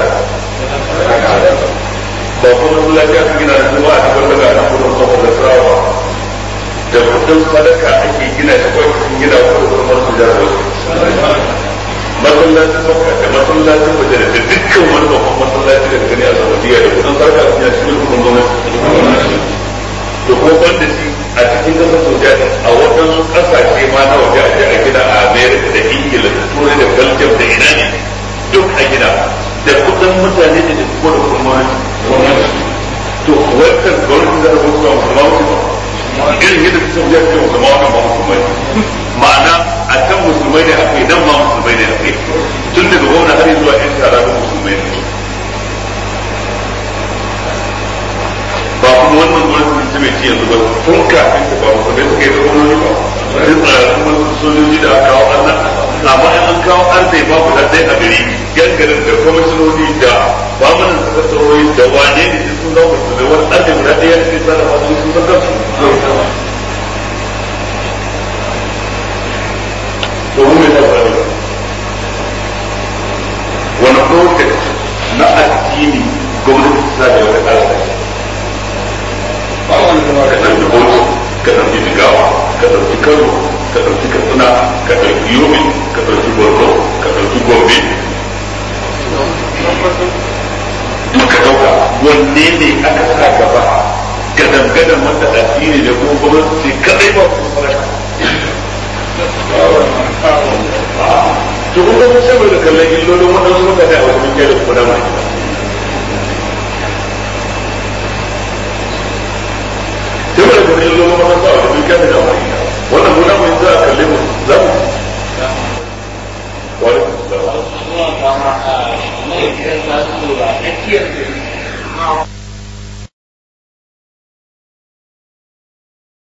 ba kuma su lafiya su gina su ba a cikin daga na kudin kafa da sarawa da kudin sadaka ake gina shi ko cikin gina ko da kuma su da masallacin sauka da masallacin waje da dukkan wani babban masallaci da gani a saudiya da kudin sadaka su gina cikin kudin gwamnati to ko ban da shi a cikin kasar saudiya a waɗansu ƙasashe ma na waje a je a gina a america da ingila da turai da belgium da ina ne duk a gina da kudin mutane da ko da kuma to wannan gwamnati da rubutu ba musulma ba irin yadda ta sauya ce musulma wannan ba musulmai ma'ana a can musulmai ne akai nan ma musulmai ne akai tun daga gwamna har zuwa yan shara da musulmai ne ba kuma wannan gwamnati ta mai ci yanzu ba tun kafin ta ba musulmai suka yi da gwamnati ba duk tsararrun sojoji da aka kawo annan amma in an kawo arzai babu da dai a gari yan garin da kwamishinoni da bamanin sakatarori da wane ne da sun zama su da wani arzai guda ɗaya da ke tsara masu sun san kansu domin mai tabbata wani project na addini gwamnati ta da wata ƙasa ba wani zama ka ɗauki hoto ka ɗauki jigawa ka ɗauki kano ka ɗauki katsina ka ɗauki yobe ka ɗauki borno ka ɗauki gobe duk ka ɗauka wanne ne aka sa gaba gadan gadan wanda addini da kuma gwamnati ce kadai ba su fara to kun ga sai mai da kallon illolin waɗansu mutane a wajen kai da kuma dama